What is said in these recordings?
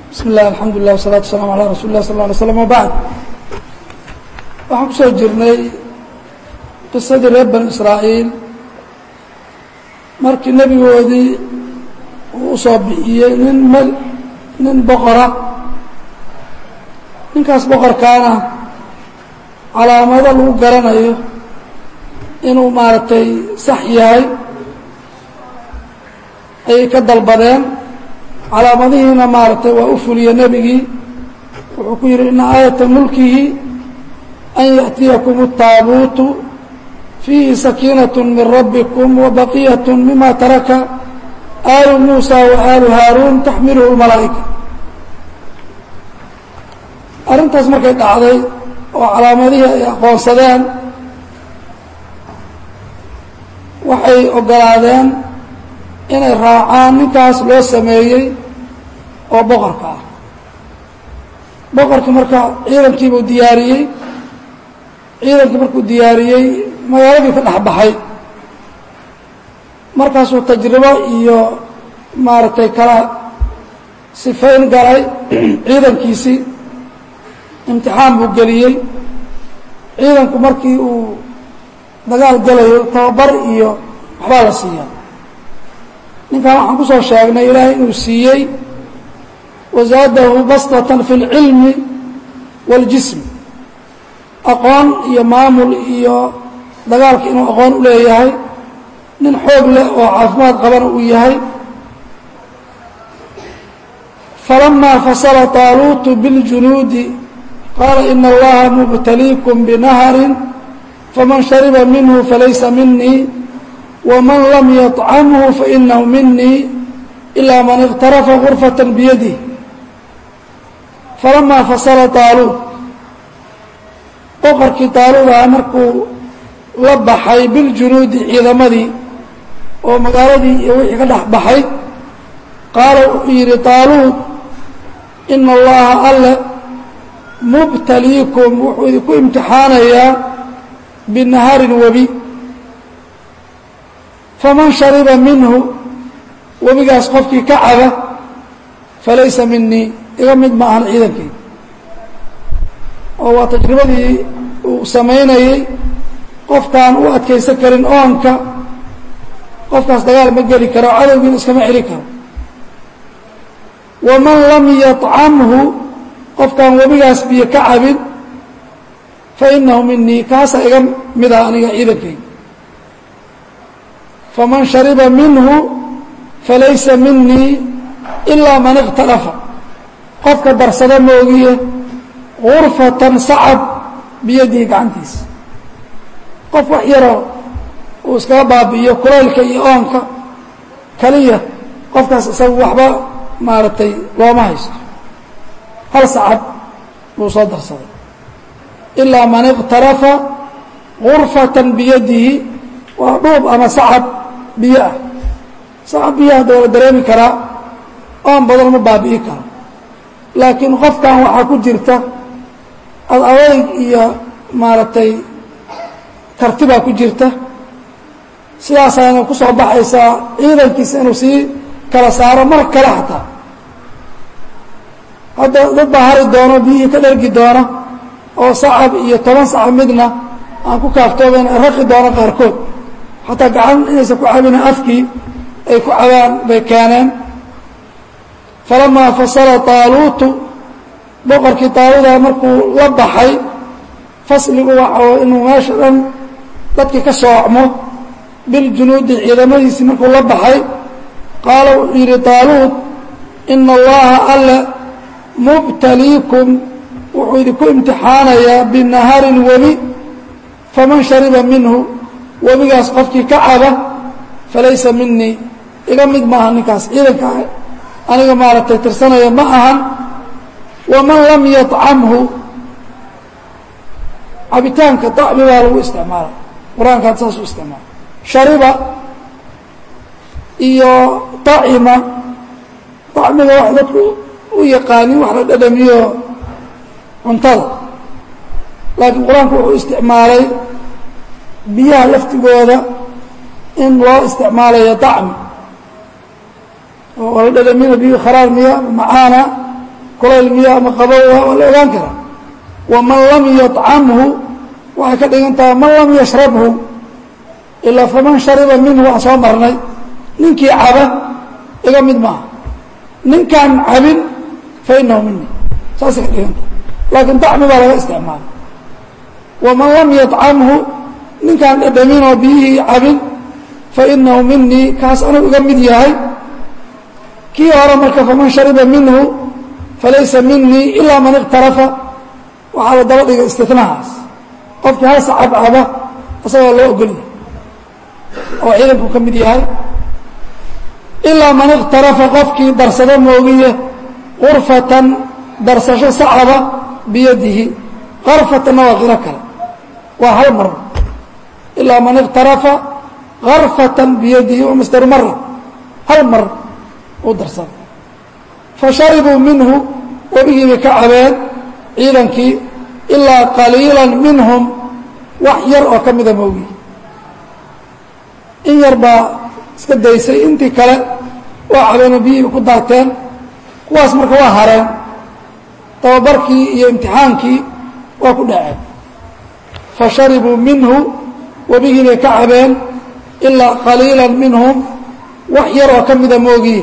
bismi illah alxamdu lilah wasalatu waslaam alaa rasuli lah sal lla alay slam wabacd waxaan kusoo jirnay qisadii reer bani israa'iil markii nebigoodii uu usoo bixiyey nin m nin boqora ninkaas boqorkaana calaamado lagu garanayo inuu maaragtay sax yahay ayay ka dalbadeen calaamadihiina maaragtay waa u fuliye nebigii wuxuu ku yidhi ina aayata mulkihi an yaأtiyakum الtaabuutu fiihi sakiinaة min rabbikum wabaqiyat mima taraka aalu muusa waaalu haaruun taxmiluhu اlmalaa'ika arrintaas markay dhacday oo calaamadihii ay aqoonsadeen waxay ogolaadeen inay raacaan ninkaas loo sameeyey oo boqorka ah boqorkii marka ciidankiibuu diyaariyey ciidankii markuu diyaariyey magaaladii ka dhex baxay markaasuu tajribo iyo maaragtay kala sifayn galay ciidankiisii imtixaan buu geliyey ciidanku markii uu dagaal galayo tababar iyo waxbaa la siiyaa ninkan waxaan kusoo sheegnay ilaahay inuu siiyey wazaadahu bastatan fi اlcilmi wاljism aqoon iyo maamul iyo dagaalka inuu aqoon u leeyahay nin xoog leh oo caafimaad qabana uu yahay falamaa fasala طaaluutu biاljunuudi qaala ina allaha mubtaliikum binahri faman shariba minhu falaysa minii wman lam yطcamhu fainahu minii ilaa man اqtarafa gurfaة biyadih falamaa fasala taaluud boqorkii taaluudaha markuu la baxay biljunuudi ciidamadii oo magaaladii iyo wixii ka dhex baxay qaala wuxuu yidhi taaluud ina allaha alle mubtaliikum wuxuu idinku imtixaanayaa binaharin webi faman shariba minhu webigaas qofkii ka caba falaysa minii iga mid ma ahan ciidankayga oo waa tajribadii uu samaynayey qofkaan u adkaysan karin oonka qofkaas dagaal ma geli karo cadowgiina iskama celi karo waman lam yaطcamhu qofkaan webigaas biyo ka cabin fainahu minii kaasa iga mid ah aniga ciidankayga faman shariba minhu falaysa minii ilaa man اqtarafa qofka darsada moogiye gurfatan sacab biyadihi gacantiisa qof wax yaroo uu iskaga baabi'iyo kulaylka iyo oonka kaliya qofkaas isagu waxba maaragtay looma haysto hal sacab buu soo darsaday ilaa man اqtarafa gurfatan biyadihi waa dhuub ama sacab biyo ah sacab biyaha da la dareemi karaa oon badan ma baabi'i karo laakiin qofkan waxaa ku jirta ad adayg iyo maaragtay karti baa ku jirta sidaasaana ku soo baxaysaa ciidankiisa inuu sii kala saaro mar kale xataa hadda dad baa hari doono biyihii ka dhergi doona oo sacab iyo toban sacab midna aan ku kaaftooben raqi doono qaarkood xataa gacan inaysan ku cabina afkii ay ku cabaan bay keeneen falamaa fasala taaluutu boqorkii taaluuda markuu la baxay fasligu waxa inuu meesha dhan dadkii ka soocmo biljunuudi ciidamadiisii markuu la baxay qaala wuxuu yidhi taaluud ina allaha alle mubtaliikum wuxuu idinku imtixaanayaa binaharin webi faman shariba minhu webigaas qofkii ka caba falaysa minii iga mid maaha ninkaas ciidanka aniga maaragtay tirsanaya ma ahan waman lam yaطcamhu cabitaanka dacmi baa lagu isticmaala qur-aankaad saas u isticmaala shariba iyo dacima dacmiga wax dadku u yaqaanin wax la dhadhamiyo cuntada laakiin qur-aanku wuxuu isticmaalay biyaha laftigooda in loo isticmaalayo dacmi oo la dhadhamina biyu kharaar miya macaana kulayl miya ama qabow waa la ogaan karaa waman lam yطcamhu waxay ka dhigan tahay man lam yashrabhu ilaa faman shariba minhu aan soo marnay ninkii caba iga mid maaha ninkaan cabin fa inahu mini saasay ka dhigan tahay laakiin dacmi baa laga isticmaala waman lam yطcamhu ninkaan dhadhamin oo biyihii cabin fa inahu minii kaas anuu iga mid yahay kii hore marka faman shariba minhu falaysa minii ilaa man iqtarafa waxaa la daba dhiga istinahaas qofkii hal sacab caba isagoo loo ogolyahay oo ciidanku ka mid yahay ilaa man iqtarafa qofkii darsado moogiye qurfatan darsasho sacaba biyadihi qarfatanna waa qiro kale waa hal mar ilaa man iqtarafa karfatan biyadihi waa masdaru mara hal mar u darsada fa sharibuu minhu webigii bay ka cabeen ciidankii ilaa qaliila minhum wax yar oo ka mida moogiye in yar baa iska daysay intii kale waa cabeenoo biyihii ku daateen kuwaas marka waa hareen tababarkii iyo imtixaankii waa ku dhaceen fa sharibuu minhu webigii bay ka cabeen ilaa qaliila minhum wax yar oo ka mida moogiye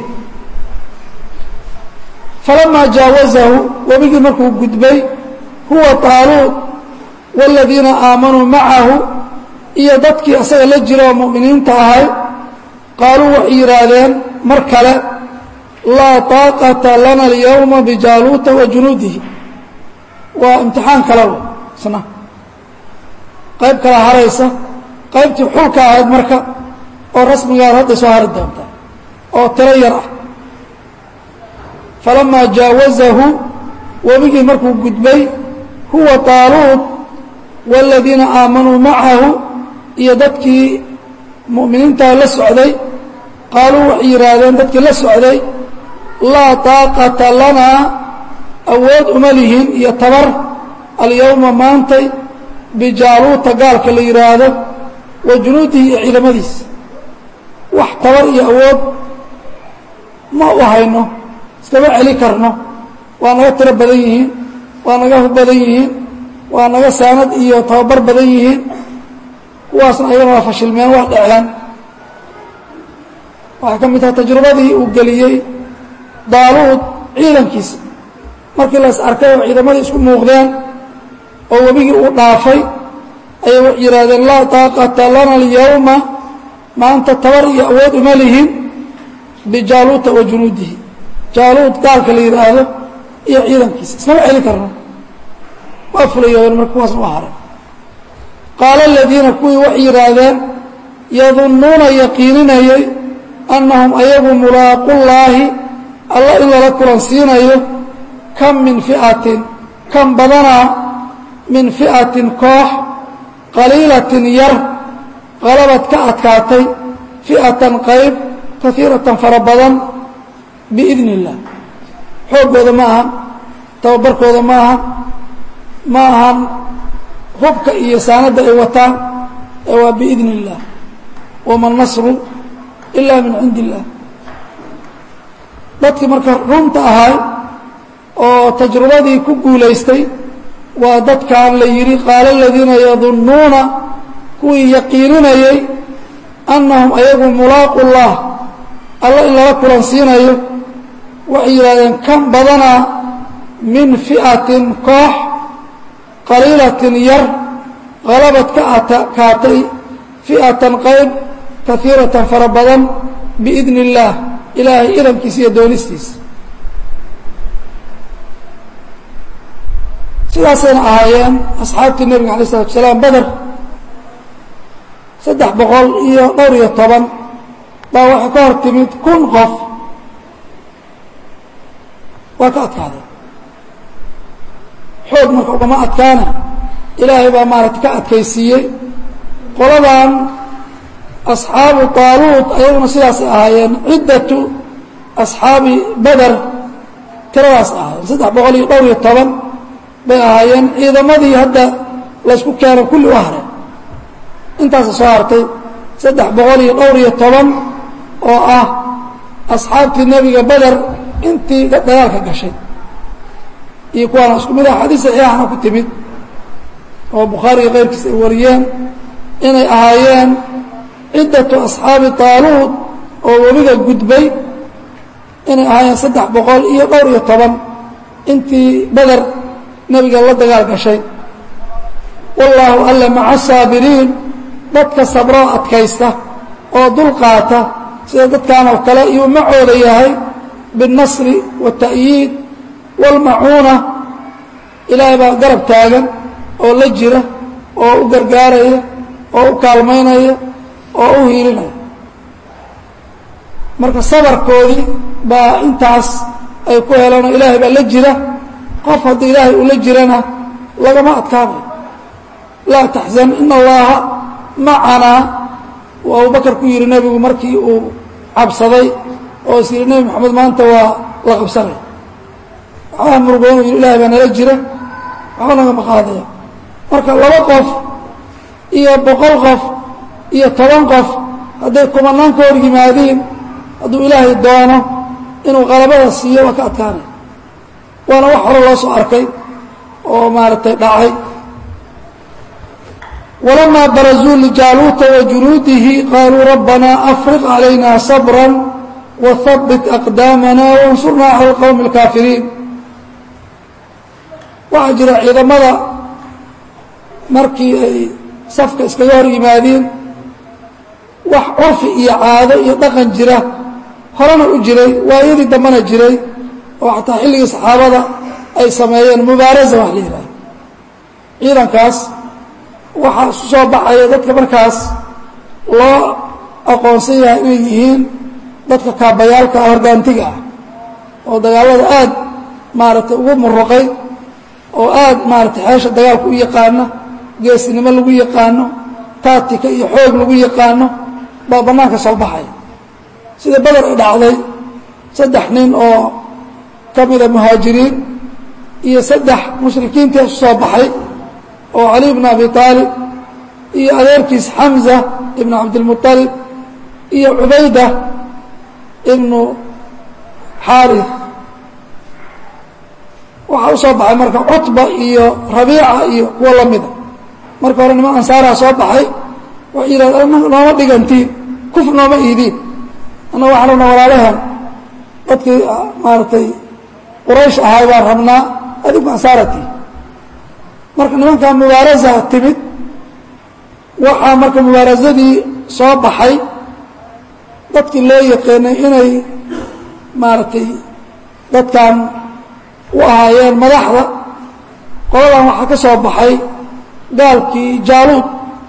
falamaa jaawazahu webigii markuu gudbay huwa taaluud wاladiina aamanuu macahu iyo dadkii asaga la jira oo mu'miniinta ahay qaaluu waxay yidhaahdeen mar kale laa طaaqata lana اlyawma bijaaluuta wa junuudihi waa imtixaan kale isna qayb kala haraysa qaybtii xulka ahayd marka oo rasmigaad hadda soo hari doonta oo tiro yar ah falamaa jaawazahu webigii markuu gudbay huwa taaluud wاladiina aamanuu macahu iyo dadkii mu'miniintaa la socday qaaluu waxay yidhaahdeen dadkii la socday laa طaaqata lanaa awood uma lihin iyo tabar alyowma maantay bijaaluuta gaalka la yidhaahdo wa junuudihi iyo ciidamadiisa wax tabar iyo awood ma u hayno iskama celi karno waa naga tiro badan yihiin waa naga hub badan yihiin waa naga saanad iyo tababar badan yihiin kuwaasna ayagana waa fashilmeen waa dhaceen waxay ka mid tahay tajrubadii uu geliyey daaluud ciidankiisa markii las arkay oo ciidamadii isku muuqdeen oo webigii uu dhaafay ayay waxay yidhahdeen laa taaqata lana alyawma maanta tabar iyo awood uma lihin bijaaluuta wa junuudihi jaaluud gaalka la yidhaahdo iyo ciidankiisa ismama celi karno waa fulayoobeen marka kuwaasna u haray qaala aladiina kuwii waxay yidhaahdeen yadunnuuna yaqiininayay annahum ayagu mulaaqullaahi alla in lala kulansiinayo kam min fi'atin kan badanaa min fi'atin koox qaliilatin yar qalabad ka adkaatay fi'atan qayb kaiiratan fara badan biidni illaah xooggooda ma ahan tababarkooda ma ahan ma ahan hubka iyo saanadda ay wataan ee waa biidni illaah wama nasru ila min cindi illaah dadkii marka runta ahay oo tajrubadii ku guulaystay waa dadkan la yidhi qaala aladiina yadunnuuna kuwii yaqiininayay annahum ayagu mulaaqu llah alla in lala kulansiinayo waxay yidhahdeen kan badanaa min fi'atin koox qaliilatin yar qalabad ka adkaatay fi'atan qayb kaiiratan fara badan biidni illaah ilaahay idankiisa iyo doonistiisa sidaasayna ahaayeen asxaabtii nebiga alay isalatu asalaam beder saddex boqol iyo dhowr iyo toban baa waxay ka hor timid kun qof waa ka adkaadeen xoog marka ugama adkaana ilaahay baa maaragta ka adkaysiiyey qoladan asxaabu taaluud ayaguna sidaasay ahaayeen ciddatu asxaabi beder tiradaas ahaayeen saddex boqol iyo dhowr iyo toban bay ahaayeen ciidamadii hadda laysku keeno kulli u hareen intaasa soo hartay saddex boqol iyo dhowr iyo toban oo ah asxaabtii nebiga beder intii dagaalka gashay iyo kuwaana isku mid ah xadiis saxiixana ku timid oo bukhaariga keyrkiis ay wariyeen inay ahaayeen ciddatu asxaabi taaluud oo webiga gudbay inay ahaayeen saddex boqol iyo dhowr iyo toban intii beder nebiga la dagaal gashay wallaahu alla maca saabiriin dadka sabroo adkaysta oo dulqaata sida dadkan oo kale iyuu macooda yahay biاlnasri waالta'yiid wاlmacuuna ilaahay baa garab taagan oo la jira oo u gargaaraya oo u kaalmaynaya oo u hiilinaya marka sabarkoodii baa intaas ay ku heleen oo ilaahay baa la jira qof haddii ilaahay uu la jirana lagama adkaanayo laa taxzan ina allaha macanaa uu abubakar ku yihi nebigu markii uu cabsaday oo is yihi nebi moxamed maanta waa la qabsanaya waxbaa murugoon u yihi ilahay baa nala jira waxba nagama qaadaya marka laba qof iyo boqol qof iyo toban qof hadday kumanaan ka hor yimaadiin hadduu ilaahay doono inuu qalabada siiyo waa ka adkaanaya waana wax hore loo soo arkay oo maaragtay dhacay walamaa barazuu lijaaluuta wa junuudihi qaaluu rabbanaa afriq calayna sabra wahabbit aqdaamana wansurnaa cala alqowmi alkaafiriin waxaa jira ciidamada markii ay safka iskaga hor yimaadiin wax curfi iyo caado iyo dhaqan jira horena u jiray waayadii dambena jiray oo xataa xilligii saxaabada ay sameeyeen mubaarasa wax la yidhahdo ciidankaas waxaa isu soo baxaya dadka markaas loo aqoonsan yahay inay yihiin dadka kaabayaalka ah horgaantiga ah oo dagaalada aad maaragtay ugu muruqay oo aad maaragtay xeesha dagaalka u yaqaano geesnimo lagu yaqaano taatika iyo xoog lagu yaqaano baa bannaanka soo baxaya sida beder ay dhacday saddex nin oo ka mida muhaajiriin iyo saddex mushrikiintii isu soo baxay oo cali bn abi aalib iyo adeerkiis xamza ibnu cabdilmuطalib iyo cubayda ibnu xaarif waxaa u soo baxay marka cutba iyo rabiica iyo kuwo la mida marka hore niman ansaaraa soo baxay waxay yidhahdeen nooma dhigantiin kuf nooma iidiin anna waxaan rabnaa walaalahan dadkii maaragtay quraysh ahay baan rabnaa adigu ansaaratii marka nimankaa mubaarasa timid waxaa marka mubaarasadii soo baxay dadkii loo yaqaanay inay maaragtay dadkan u ahaayeen madaxda qoladan waxaa ka soo baxay gaalkii jaaluud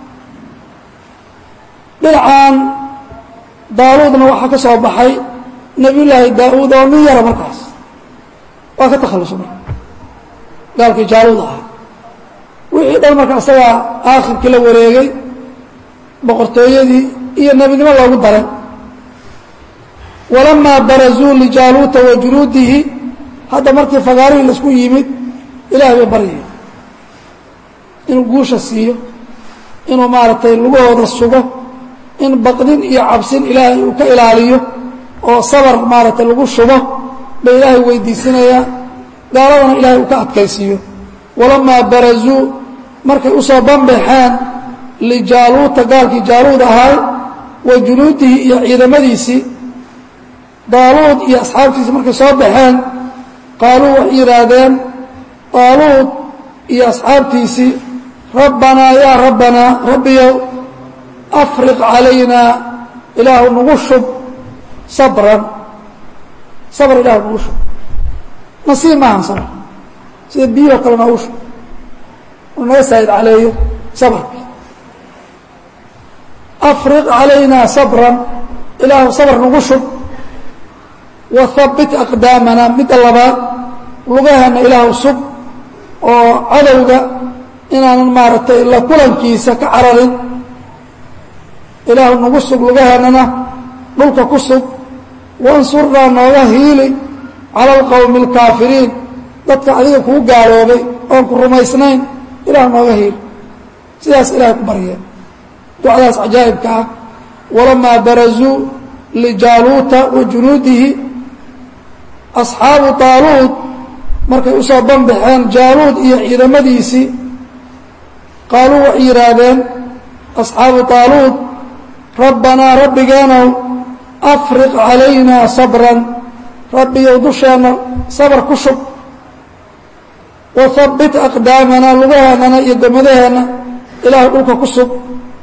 dhinacan daaluudna waxaa ka soo baxay nebiyullaahi daa-uud oo nin yara markaas waa ka takhallusa marka gaalkii jaaluud ahaa wixii dhan marka isagaa aakhirkii la wareegay boqortooyadii iyo nebinimo loogu daray walamaa barazuu lijaaluuta wa junuudihi hadda markii fagaarihii laisku yimid ilahay bay baryaya inuu guusha siiyo inuu maaragtay lugahooda sugo in baqdin iyo cabsin ilaahay uu ka ilaaliyo oo sabar maaragtay lagu shubo bay ilaahay weydiisanayaa gaaladana ilahay uu ka adkaysiiyo walamaa barazuu markay usoo banbaxeen lijaaluuta gaalkii jaaluud ahay wa junuudihi iyo ciidamadiisii daaluud iyo asxaabtiisi markay soo baxeen qaaluu waxay yidhaahdeen daaluud iyo asxaabtiisii rabbanaa yaa rabbanaa rabbiyow afriq calaynaa ilaahu nagu shub sabran sabr ilaahu nagu shub nasiib maahan sabr sida biyihoo kale noogu shub uu naga saa'id caleeyo sabrki afriq calaynaa sabran ilaahu sabr nagu shub wahabbit aqdaamana midda labaad lugaheena ilaahu sug oo cadowga inaanan maaragtay la kulankiisa ka cararin ilaahu nagu sug lugaheennana dhulka ku sug wansurnaa nooga hiili cala alqowmi alkaafiriin dadka adiga kuu gaaloobay oon ku rumaysnayn ilaahu nooga hiili sidaas ilahay ku baryeen ducdaas cajaa'ibka ah walamaa barazuu lijaaluuta wa junuudihi asxaabu taaluud markay usoo banbaxeen jaaluud iyo ciidamadiisii qaaluu waxay yidhaahdeen asxaabu taaluud rabbanaa rabbigeenow afriq calaynaa sabran rabbiyow dusheenna sabar ku shub wahabbit aqdaamanaa lugaheennana iyo gomadaheenna ilaahay dhulka ku sug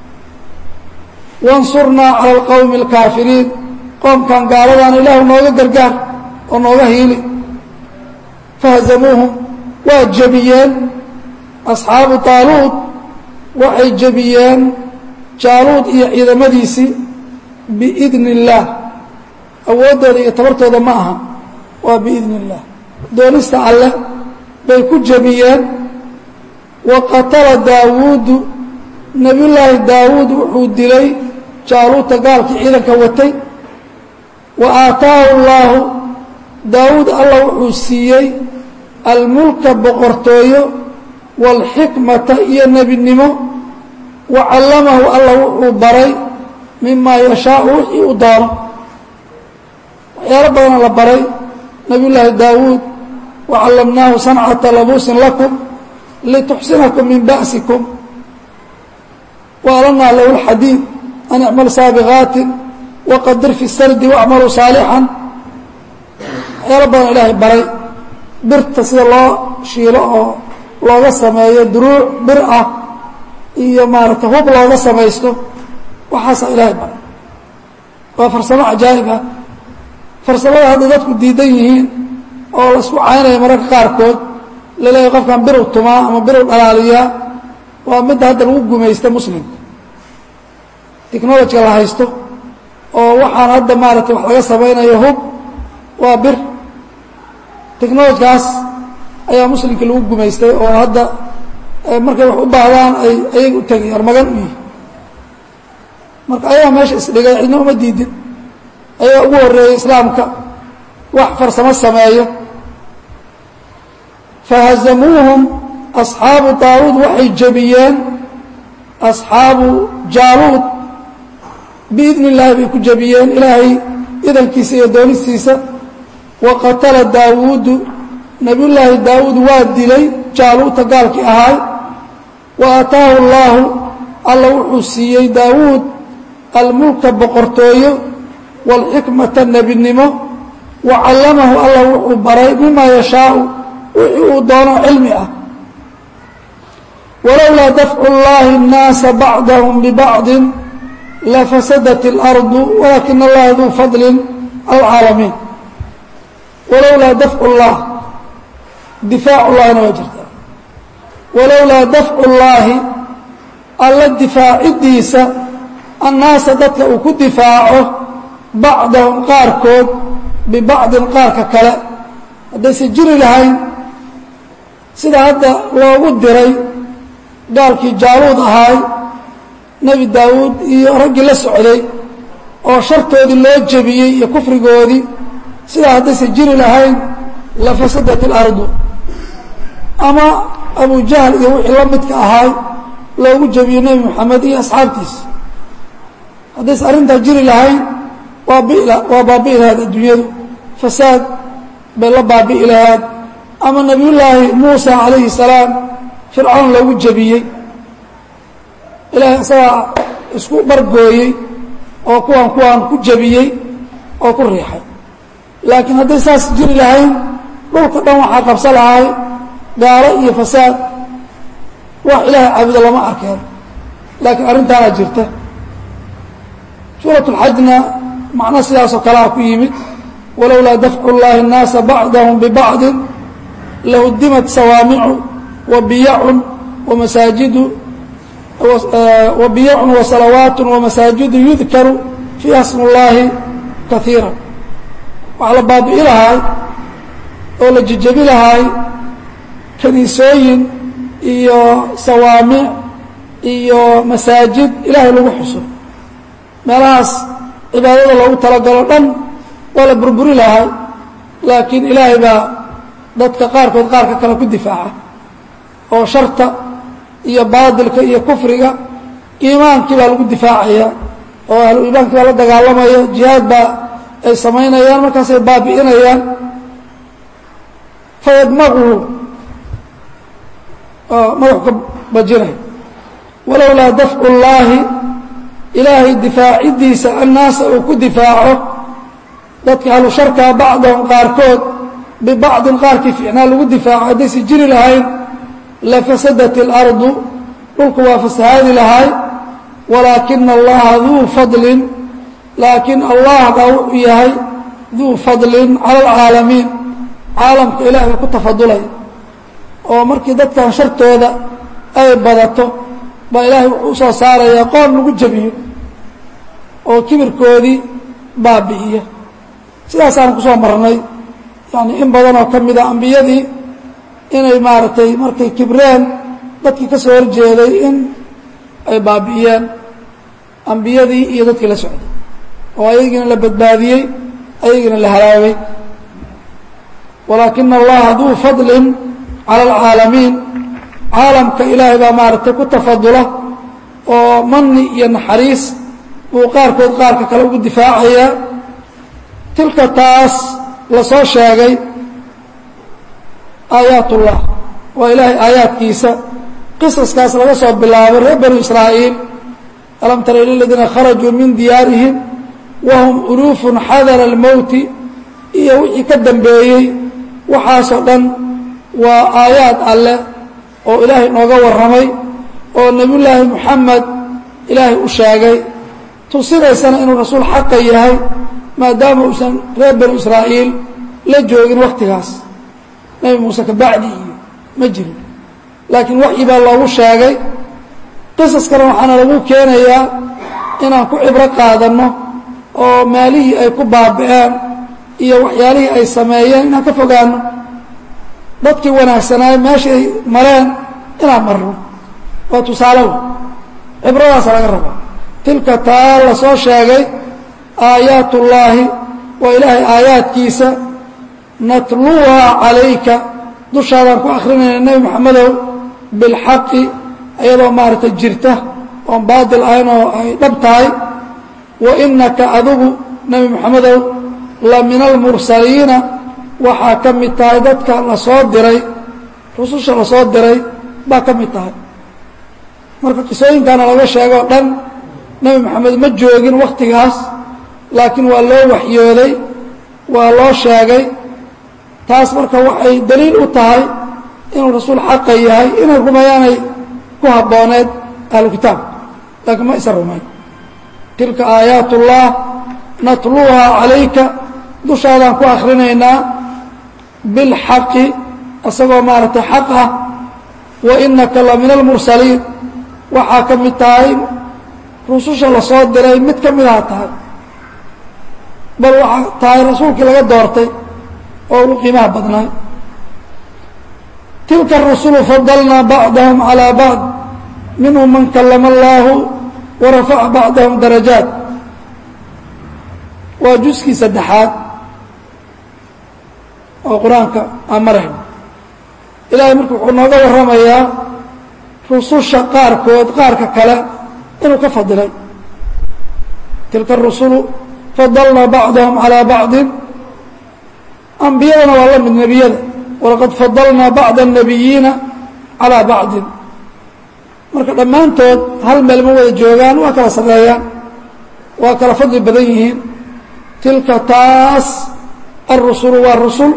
wansurnaa cala alqowmi alkaafiriin qoomkan gaaladaana ilaahu nooga gargaar oo nooga hiili fahazamuuhum waa jebiyeen asxaabu taaluud waxay jebiyeen jaaluud iyo ciidamadiisii biidni illaah awooddooda iyo tabartooda ma aha waa biidni illaah doonista alleh bay ku jebiyeen wa qatala daawuudu nebiyullaahi daawuud wuxuu dilay jaaluuta gaalkii ciidanka watay wa aataahu llaahu daawuud allah wuxuu siiyey almulka boqortooyo waalxikmata iyo nebinimo wa callamahu allah wuxuu baray mimaa yashaau wixii uu doono waxyaalo badana la baray nebiyullaahi daawuud wa callamnaahu sancata labuusin lakum lituxsinakum min ba'sikum waalanaa lahu lxadiid an icmal saabiqaatin waqadir fi sardi wacmaluu saalixan waxyaalo badan ilaahay baray birta sida loo shiilo oo looga sameeyo duruuc bir ah iyo maaragtay hub looga samaysto waxaasaa ilaahay baray waa farsamo cajaa'ib ah farsamada hadday dadku diidan yihiin oo la isku caynaya mararka qaarkood laleeyahay qofkan birow tumaa ama birow dhalaaliyaa waa midda hadda lagu gumaysta muslimka technolojiga la haysto oo waxaan hadda maaragtay wax laga samaynayo hub waa bir technolojikaas ayaa muslimkii lagu gumaystay oo hadda markay wax u baahdaan ay ayaga u tegay armagan u yihi marka ayagaa meesha isdhigay cidna uma diidin ayagaa ugu horreeyey islaamka wax farsamo sameeyo fahazamuuhum asxaabu daawuud waxay jebiyeen asxaabu jaaluud biidni illaahi bay ku jebiyeen ilaahay idankiisa iyo doonistiisa wa qatala daawuudu nebiyullaahi daawuud waa dilay jaaluuta gaalkii ahaay wa aataahu allaahu alla wuxuu siiyey daawuud almulka boqortooyo waalxikmata nebinimo wa callamahu alla wuxuu baray mimaa yashaau wixii uu doono cilmi ah walowlaa dafcu اllahi الnaasa bacdahum bibacdi lafasadat اlardu walaakina allaha duu fadli alcaalamiin walowlaa dafcu اllah difaacu llahina waa jirtaa walowlaa dafcu اllaahi alla difaacidiisa annaasa dadka uu ku difaaco bacdahum qaarkood bibacdin qaarka kale haddayse jiri lahayn sida hadda loogu diray gaalkii jaaluud ahaay nebi daawuud iyo raggii la socday oo shartoodii loo jebiyey iyo kufrigoodii sidaa haddayse jiri lahayn lafasadat اlardu ama abu jahl iyo wixii la midka ahaay loogu jebiyo nebi moxamed iyo asxaabtiisa haddayse arrintaa jiri lahayn waa bi waa baabi'i lahayd adduunyadu fasaad bay la baabi'i lahayd ama nebiyullaahi muusa calayhi salaam fircawn loogu jebiyey ilaahay isagaa isku bargooyey oo kuwaan kuwaan ku jebiyey oo ku riixay laakiin hadday saas jiri lahayn dhulka dhan waxaa qabsa lahay gaalo iyo fasaad wax ilaahay caabudo lama arkeen laakiin arrintaana jirta suurat اlxajna macno sidaasoo kalea ku yimid walowlaa dafcu اllahi الnaasa bacdahum bibacdi lahudimat sawaamicu wabiyacun wamasaajidu wabiyacun wasalawaat wamasaajidu yudkaru fiiha smu اllahi kaiira waxaa la baabi'i lahaay oo la jejebi lahaay kaniisooyin iyo sawaamic iyo masaajid ilaahay lagu xuso meelahaas cibaadada loogu talagalo dhan waa la burburi lahay laakiin ilaahay baa dadka qaarkood qaarka kale ku difaaca oo sharta iyo baadilka iyo kufriga iimaankii baa lagu difaacaya oo ahlu iimaankii baa la dagaalamaya jihaad baa ay samaynayaan markaasay baabi'inayaan fayadmaquhu madaxu ka bajinay walowlaa dafcu llaahi ilaahay difaacidiisa annaasa uu ku difaaco dadka ahlu sharkaa bacdahum qaarkood bibacdin qaarkii fiicnaa lagu difaaco haddaysi jiri lahayn lafasadat اlardu dhulku waa fasahaadi lahay walaakina allaha duu fadlin laakiin allah baa wuxuu yahay duu fadlin cala alcaalamiin caalamka ilaah baa ku tafadulay oo markii dadkan shartooda ay badato baa ilaahay wuxuu usoo saarayaa qoom lagu jebiyo oo kibirkoodii baabi'iya sidaasaan kusoo marnay yani in badan oo ka mida ambiyadii inay maaragtay markay kibreen dadkii ka soo horjeeday in ay baabi'iyeen ambiyadii iyo dadkii la socday oo ayagiina la badbaadiyey ayagiina la halaagay walaakina allaha duu fadlin cala alcaalamiin caalamka ilaahay baa maaragtay ku tafadula oo mani iyo naxariis buu qaarkood qaarka kale ugu difaacayaa tilka taas la soo sheegay aayaatullah waa ilaahay aayaadkiisa qisaskaas laga soo bilaabo reer banu israa'iil alam tara ila ladiina kharajuu min diyaarihim wahum uluufun xadara almowti iyo wixii ka dambeeyey waxaasoo dhan waa aayaad alleh oo ilaahay nooga warramay oo nebiyullaahi moxamed ilaahay u sheegay tusinaysana inuu rasuul xaqa yahay maadaama uusan reer banu israa'iil la joogin wakhtigaas nebi muuse kabacdi iyo ma jirin laakiin waxyi baa loogu sheegay qisaskana waxaana lagu keenayaa inaan ku cibro qaadanno oo maalihii ay ku baabi'een iyo waxyaalihii ay sameeyeen inaan ka fogaano dadkii wanaagsanaay meeshii ay mareen inaan marno waa tusaalewa cibradaasa laga rabaa tilka taa la soo sheegay aayaat ullaahi waa ilaahay aayaadkiisa natluuhaa calayka dushaadaan ku akrinayna nebi moxamedow bilxaqi iyadoo maaragtay jirta oon baadil ahayn oo ay dhab tahay wa inaka adigu nebi moxamedow la min almursaliina waxaa ka mid tahay dadka la soo diray rususha la soo diray baa ka mid tahay marka qisooyinkaana laga sheegoo dhan nebi moxamed ma joogin wakhtigaas laakiin waa loo waxyooday waa loo sheegay taas marka waxay daliil u tahay inuu rasuul xaqa yahay inay rumeeyaanay ku habbooneed ahlu kitaab laakiin ma isa rumayn tilka aayaat ullah natluuhaa calayka dushaadaan ku akrinaynaa bilxaqi isagoo maaragtay xaq ah wa inaka la min almursaliin waxaa ka mid tahay rususha la soo diray mid ka midaha tahay bal waxaa tahay rasuulkii laga doortay oo ugu qiimaha badnaa tilka الرusل fadlnaa bacdahم عalى bacd minhum man kalama اllahu warafaca bacdahum darajaat waa juskii saddexaad oo qur-aanka aan marayno ilahay marka wuxuu nooga warramayaa rususha qaarkood qaarka kale inuu ka fadilay tilka الرusulu fadlnaa bacdahum عalى bacdi ambiyadana waa la mid nebiyada walaqad fadalnaa bacda الnabiyiina calىa bacdin marka dhammaantood hal meel ma wada joogaan waa kala sarreeyaan waa kala fadli badan yihiin tilka taas alrusulu waa rusul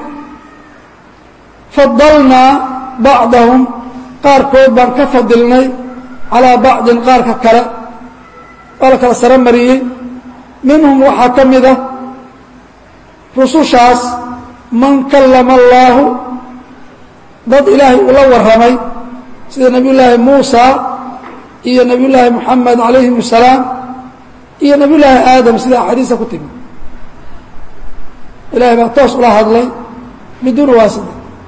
fadalnaa bacdahum qaarkood baan ka fadilnay calىa bacdin qaarka kale waa la kala saro mariyey minhum waxaa ka mid a rusushaas man kallama allaahu dad ilaahay uu la warramay sida nebiy llaahi muusa iyo nebiy llaahi moxamed calayhim asalaam iyo nebiy llaahi aadam sida axaadiista ku timi ilahay baa toos ula hadlay biduuni waasida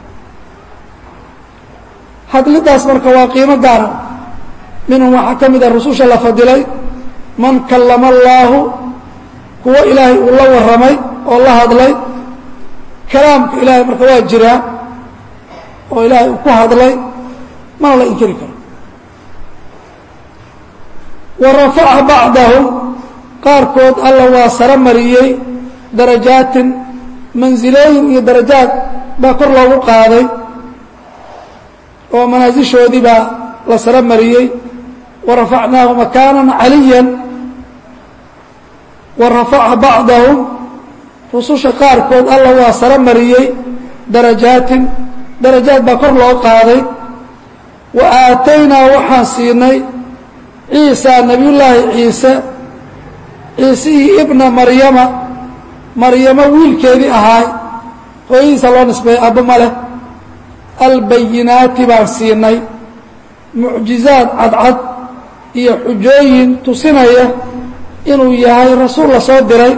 hadlidaas marka waa qiimo gaara minhum waxaa ka mid a rususha la fadilay man kallama allaahu kuwo ilaahay uu la warramay oo la hadlay kalaamka ilaahay marka waa jiraa oo ilaahay uu ku hadlay mana la inkiri karo wa rafaca bacdahum qaarkood alla waa saro mariyey darajaatin mansilooyin iyo darajaad baa kor loogu qaaday oo manaasishoodii baa la saro mariyey wa rafacnaahu makaanan caliyan wa rafaca bacdahum rususha qaarkood alla waa saro mariyey darajaatin darajaad baa kor loo qaaday wa aataynaa waxaan siinay ciisa nebiyullaahi ciise ciisihii ibna maryama maryamo wiilkeedii ahaay hooyadiisa loo nisbeeyey abba ma leh albayinaati baan siinay mucjizaad cadcad iyo xujooyin tusinaya inuu yahay rasuul la soo diray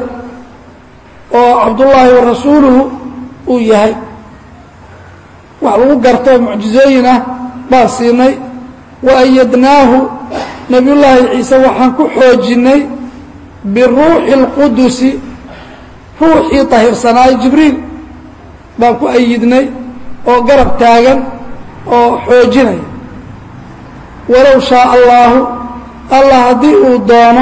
oo cabdullaahi wa rasuuluhu uu yahay wax lagu garto mucjizooyin ah baan siinay wa ayadnaahu nebiyullaahi ciise waxaan ku xoojinnay biruuxi اlqudusi ruuxii tahirsanaayo jibriil baan ku ayidnay oo garab taagan oo xoojinaya walow shaaa allaahu allah haddii uu doono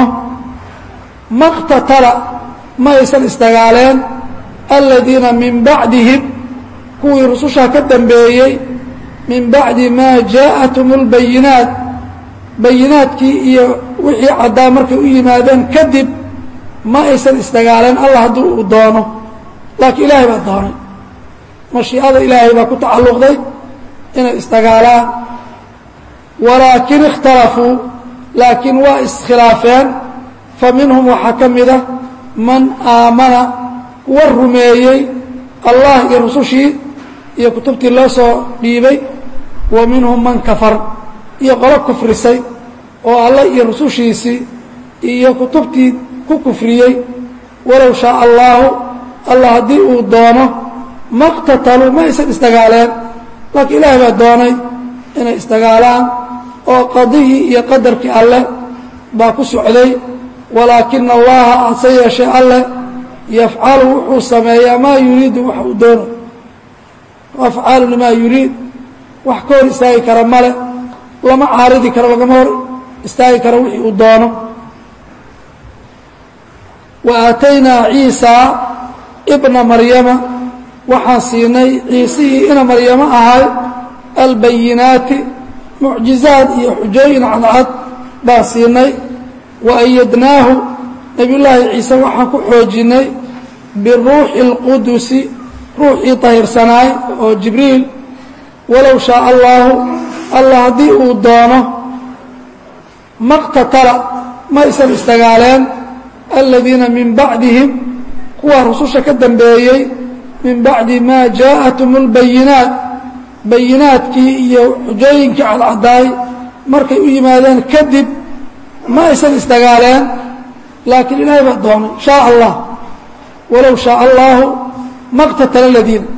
maqtatala ma aysan isdagaaleen aladiina min bacdihim kuwii rusushaa ka dambeeyey min bacdi maa jaa'athum اlbayinaat bayinaadkii iyo wixii caddaa markay u yimaadeen kadib ma aysan isdagaaleen allah haddii uu doono laakiin ilaahay baa doonay mashiicada ilaahay baa ku tacalluqday inay isdagaalaan walaakin ikhtalafuu laakiin waa iskhilaafeen fa minhum waxaa ka mida man aamana kuwa rumeeyey allah iyo rusushii iyo kutubtii loo soo dhiibay wa minhum man kafar iyo qolo kufrisay oo alla iyo rusushiisii iyo kutubtii ku kufriyey walow shaaa allaahu allah haddii uu doono maqtataluu ma aysan isdagaaleen laakiin ilaahay baa doonay inay isdagaalaan oo qadihii iyo qadarkii alleh baa ku socday walaakina allaha hase yeeshee alleh yafcalu wuxuu sameeyaa maa yuriidu wax uu doono afcaalu limaa yuriid wax ka hor istaagi kara male lama caaridi karo lagama hor istaagi karo wixii uu doono wa aataynaa ciisa ibna maryama waxaan siinay ciisihii ina maryamo ahay albayinaati mucjizaad iyo xujooyin cadcad baan siinay wa ayadnaahu nebiyullaahi ciise waxaan ku xoojinnay biruuxi اlqudusi ruuxii tahirsanaay oo jibriil walow shaaa allaahu allah haddii uu doono maqtatala ma aysan isdagaaleen aladiina min bacdihim kuwaa rususha ka dambeeyey min bacdi maa jaa'athum اlbayinaat bayinaadkii iyo xujooyinkii cadcadaay markay u yimaadeen kadib ma aysan isdagaaleen laakiin ilaahay baa doonay shaaa allah walow shaaa allaahu maqtatala aladiina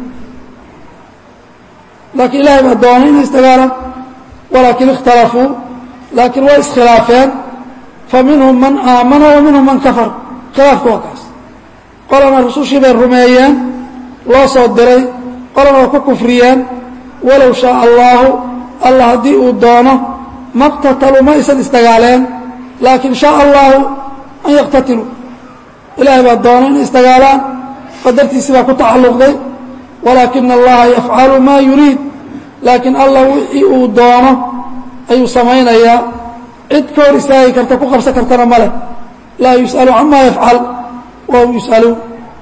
laakiin ilaahay baa doonay inay isdagaalaan walaakin ikhtalafuu laakiin way iskhilaafeen fa minhum man aamana wa minhum man kafar khilaafka waa kaas qolana rusushii bay rumeeyeen loo soo diray qolana waa ku kufriyeen walow shaaa allaahu allah haddii uu doono maqtataluu ma aysan isdagaaleen laakiin shaaa allaahu an yaqtatiluu ilaahay baa doonay inay isdagaalaan qadartiisii baa ku tacalluqday walaakina allaha yafcalu maa yuriid laakiin allah wixii uu doono ayuu samaynayaa cid ka hor istaagi karta ku qabsan kartana ma leh laa yus'alu camaa yafcal wahum yus'aluun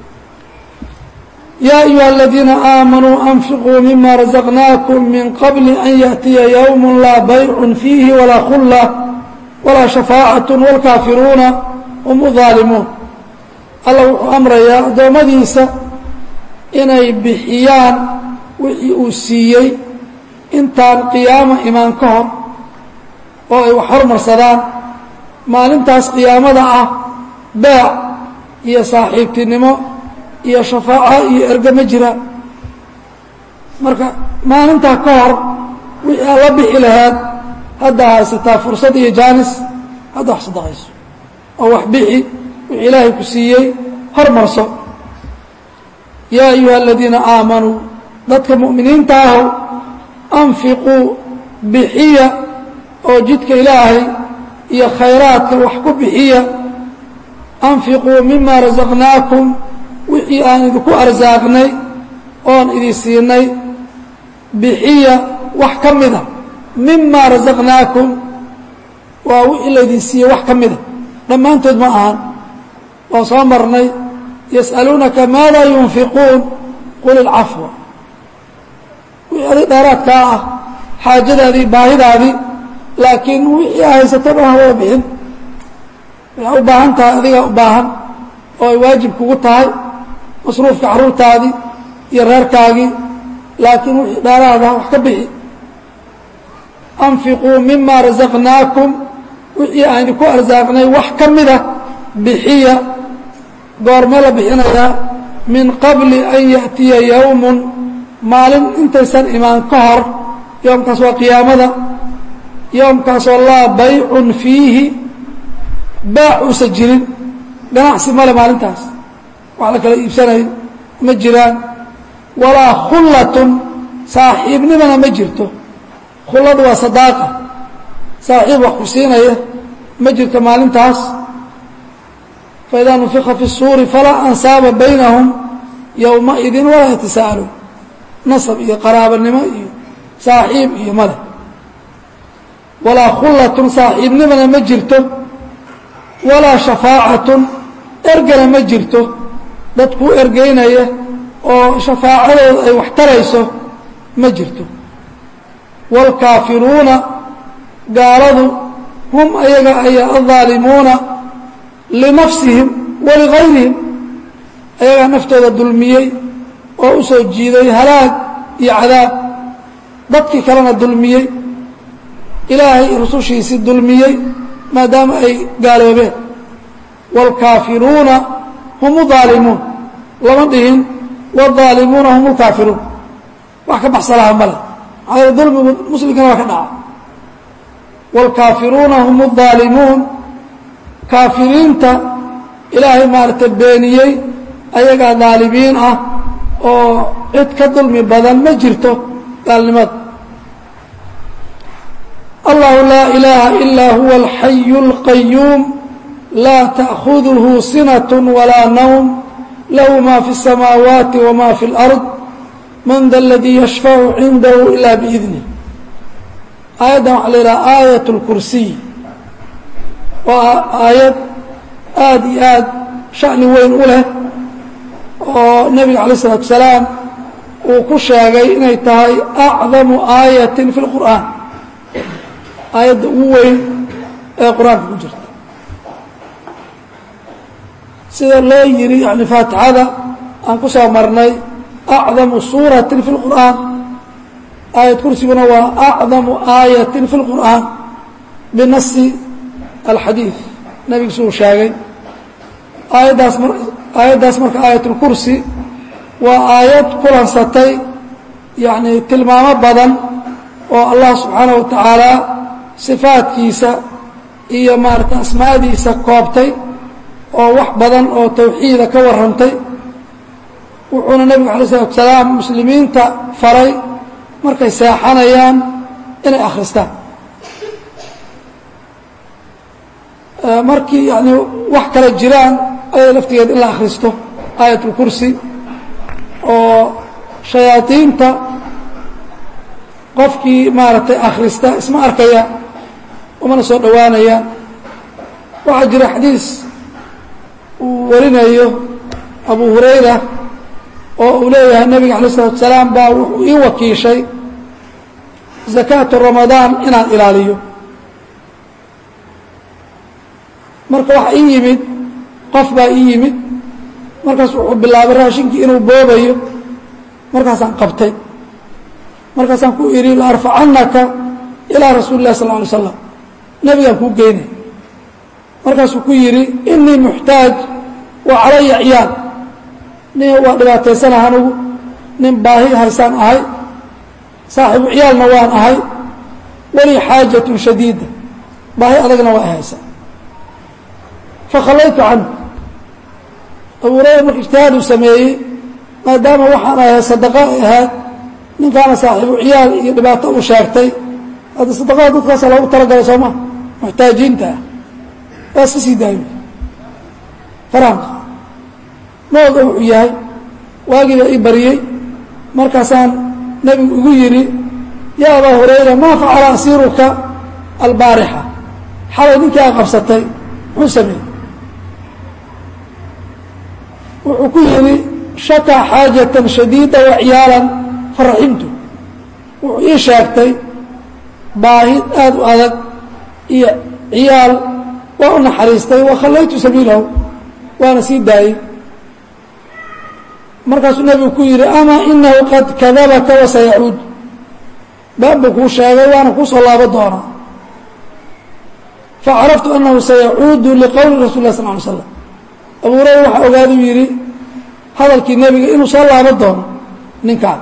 yaa ayuha aladiina aamanuu anfiquu mima razaqnaakum min qabli an yaأtiya ywm laa baycu fiihi walaa khulla walaa shafaacaة wاlkaafiruuna hum uظaalimuun alla wuxuu amrayaa addoommadiisa inay bixiyaan wixii uu siiyey intaan qiyaama imaan ka hor oo ay wax hormarsadaan maalintaas qiyaamada ah beec iyo saaxiibtinimo iyo shafaaco iyo ergo ma jiraan marka maalintaa ka hor wixii aad la bixi laheed hadda haysataa fursad iyo jaanis hadda wax sadaqayso oo wax bixi wixii ilaahay ku siiyey hormarso yaa ayuha aladiina aamanuu dadka mu'miniinta aho anfiquu bixiya oo jidka ilaahay iyo khayraadka wax ku bixiya anfiquu mima rasaqnaakum wixii aan idinku arsaaqnay oon idin siinay bixiya wax ka mida mima rasaqnaakum waa wixii laydin siiyey wax ka mida dhammaantood ma ahan waan soo marnay yas'aluunaka maada yunfiquun qul ilcafwa wixii adig dheeraadkaa ah xaajadaadii baahidaadii laakiin wixii a haysato dhan hawada bixin waxay u baahan tahay adigaa u baahan oo ay waajib kugu tahay masruufka carruurtaadii iyo reerkaagii laakiin wixii dheeraada wax ka bixi anfiquu mima rasaqnaakum wixii aan idinku arsaaqnay wax ka mida bixiya goormee la bixinayaa min qabli an ya'tiya yowmun maalin intaysan imaan ka hor yoomkaas waa qiyaamada yoomkaasoo laa baycun fiihi baac uusan jirin ganacsi male maalintaas wax la kala iibsanayo ma jiraan walaa khullatun saaxiibnimana ma jirto khulladu waa sadaaqa saaxiib wax ku siinaya ma jirto maalintaas faidaa nufika fi الsuuri falaa ansaaba baynahum yowmaidin walaa yatasa'aluun nasab iyo qaraabanimo iyo saaxiib iyo male walaa khullatun saaxiibnimana ma jirto walaa shafaacatun ergana ma jirto dad kuu ergeynaya oo shafaacadooda ay wax tarayso ma jirto wاlkaafiruuna gaaladu hum ayaga ayaa aلظaalimuuna linafsihim waligayrihim ayagaa naftooda dulmiyey oo u soo jiiday halaag iyo cadaab dadkii kalena dulmiyey ilaahay rusushiisii dulmiyey maadaama ay gaaloobeen wاlkaafiruuna hum الظaalimuun lama dhihin wالظaalimuuna hum اlkaafiruun wax ka baxsalaha male maxaa dulmigu muslimkana waa ka dhaca wاlkaafiruuna hum الظaalimuun kaafiriinta ilaahay maaragtay beeniyey ayagaa daalimiin ah oo cid ka dulmi badan ma jirto gaalnimada allahu laa ilaaha ilaa huwa alxayu اlqayuum laa ta'khuduhu sinaة walaa nawm lahu ma fi الsamaawaati wma fi اlأrض man da اladii yashfacu cindahu ila biidnih aayaddan waxaa la yidhaha aayat اlkursiy waa aayad aad iyo aad sha'ni weyn u leh oo nebiga alay الsalaatu wasalaam uu ku sheegay inay tahay acdamu aayatin fi اlqur'aan aayadda ugu weyn ee qur-aanka ku jirta sida loo yidhi yani faatixada aan ku soo marnay acdamu suuratin fi اlqur'aan aayad kursiguna waa acdamu aayatin fi اlqur'aan binasi alxadiid nebigiisu uu sheegay aayaddaas mar aayaddaas marka aayatulkursi waa aayad kulansatay yacni tilmaamo badan oo allah subxaanaه wa tacaala sifaadkiisa iyo maarata asmaadiisa koobtay oo wax badan oo tawxiida ka warrantay wuxuuna nebigu alay slatu salaam muslimiinta faray markay seexanayaan inay akhristaan markii yani wax kale jiraan ayada laftigeed in la akhristo aayat اlkursi oo shayaadiinta qofkii maaragtay akhrista isma arkaya umana soo dhowaanayaan waxaa jira xadiis uu warinayo abu hurayra oo uu leeyahay nebiga alay الsalatu salaam baa wuxuu ii wakiishay zakaatu ramadaan inaan ilaaliyo marka waxa ii yimid qof baa ii yimid markaas wuxuu bilaabay raashinkii inuu boobayo markaasaan qabtay markaasaan ku idhi laarfacannaka ilaa rasuuli lah sal ly slam nebigaan kuu geynay markaasuu ku yidhi inii muxtaaj wa calaya ciyaal nin waa dhibaataysana anugu nin baahi haysaan ahay saaxiibu ciyaalna waan ahay walii xaajatun shadiida baahi adagna waa haysaa fakhallaytu canhu abu hurayra marka ijtihaaduu sameeyey maadaama waxaan ahay sadaqa ay ahayd ninkaana saaxiibu ciyaal iyo dhibaato uu sheegtay hadda sadaqada dadkaasa loogu talagalay soo maa muxtaajiinta ah waa iska sii daayo faraanka ma oga wuxuu yahay waagiibaa ii bariyey markaasaan nebigu igu yidhi yaa abaa hurayra maa facala asiiruka albaarixa xalay ninkii aa qabsatay muxuu sameeyey wuxuu ku yidhi shakaa xaajatan shadiida wa ciyaalan faraximtu wuxuu ii sheegtay baahi aad u adag iyo ciyaal waa u naxariistay wa khallaytu sabiilahu waana sii daayey markaasuu nebigu ku yidhi amaa inahu qad kadabaka wasayacuud baan buu kuu sheegay waana kuu soo laabo doonaa facaraftu anahu sayacuudu liqowli rasul lah sal ly slam abu hurayra waxaa ogaaduu yidhi hadalkii nebiga inuu soo laabo doono ninkaan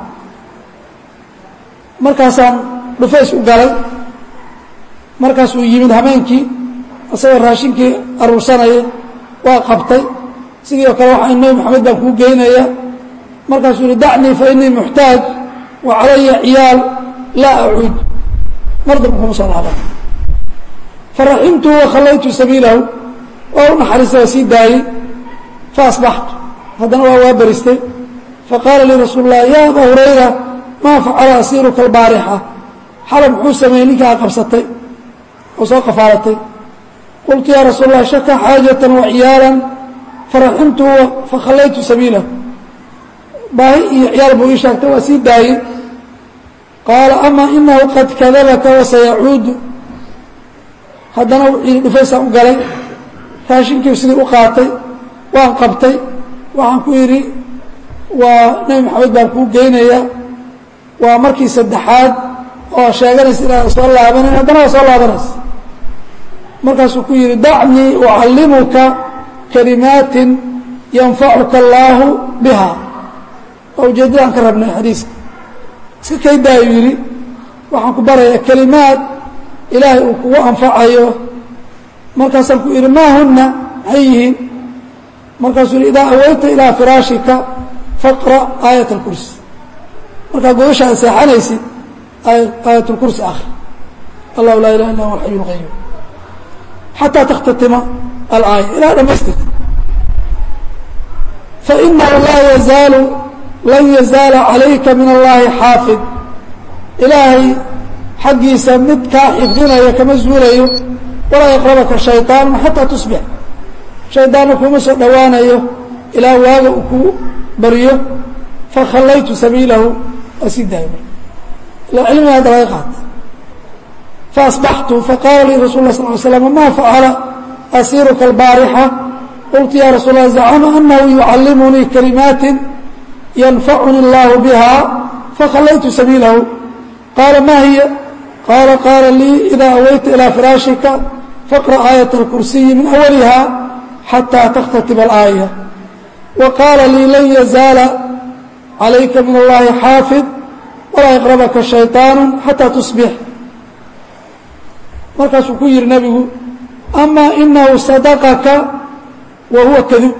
markaasaan dhufays u galay markaasuu yimid hameenkii isagoo raashinkii aruursanaya waa qabtay sidii oo kale waxaa nebi moxamed baan kuu geynaya markaasuu yihi dacnii fa inii muxtaaj wa calaya ciyaal laa acuud mar damba kuma soo laaban faraximtu wa khallaytu sabiilahu waa u naxariistay waa sii daayey faasbaxtu haddana waa waa beristay faqaala lii rasuul lah ya abaa hurayra maa facala asiiruka albaarixa xalab muxuu sameeyey ninkaa a qabsatay oo soo qafaalatay qultu ya rasuul lah shaka xaajatan wa ciyaalan faraximtu fakhallaytu sabiilahu baahi iyo ciyaal buu ii sheegtay waa sii daayey qaala ama inahu qad kadabaka wasayacuudu haddana wixii dhufaysaan u galay raashinkii sidii u qaatay waan qabtay waxaan ku yidhi waa nebi maxamed baan kuu geynaya waa markii saddexaad oo sheeganaysa inaadan soo laabanayn haddana waa soo laabanaysa markaasuu ku yidhi dacnii ucallimuka kalimaatin yanfacuka allaahu biha waa ujeeddadaan ka rabnay xadiiska iska kay daayuu yidhi waxaan ku barayaa kelimaad ilaahay uu kugu anfacayo markaasaan ku idhi maa huna maxay yihiin markaasuu yihi idaa aweyta ilaa firaashika faqra aayat اlkursi markaa godasha aad seexanaysid aayat اlkursi akri allahu laa ilaha illa huwa alxayu اlqayuum xataa takhtatima alaaya ilaa dhamaystirta fainahu laa yazaalu lan yazaala calayka min allahi xaafid ilaahay xaggiisa mid kaa xifdinaya kama zuulayo walaa yaqrabaka shayطaanu xataa tusbix shaydaanna kuma soo dhowaanayo ilaa waaga uu ku baryo fakhallaytu sabiilahu waa sii daaya marka ilaa cilmiga hadda laga qaata faasbaxtu faqaala lii rasul lah sal ly slam ma facala asiiruka albaarixa qultu ya rasuul lah zacama anahu yucallimunii kalimaatin yanfacuni اllahu biha fakhallaytu sabiilahu qaala ma hiya qaala qaala lii idaa aweyta ilaa firaashika faqra aayat اlkursiyi min awaliha xatىa takhtatib alaaya wa qaala lii lan yazaala calayka min allahi xaafid walaa yaqrabaka shayطaanu xataa tusbix markaasuu ku yihi nebigu ama inahu sadaqaka wa huwa kadub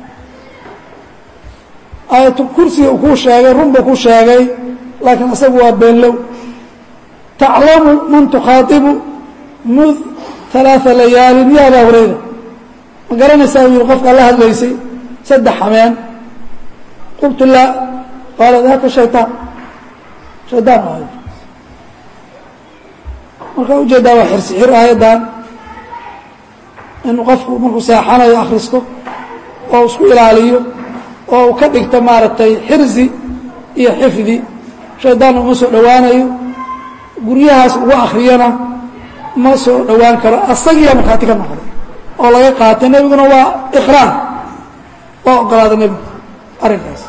aayatu kursiga uu kuu sheegay run buu ku sheegay laakiin isagu waa beenlow taclamu man tukhaaibu mud ثalaaثa layaalin ya abaa hurayra ma garanaysaa u yihi qofkaa la hadlaysay saddex habeen qultu laa qaala daaka shayطaan shaydaan ahay markaa ujeedaa waa xirsi xir aayaddan inuu qofku markuu seexanayo akhristo oo isku ilaaliyo oo uu ka dhigto maaragtay xirsi iyo xifdi shaydaanna uma soo dhowaanayo guryahaas ugu akhriyana ma soo dhowaan karo asagiiya markhaati ka noqday oo laga qaatay nebiguna waa iqraar waa ogolaaday nebigu arrinkaas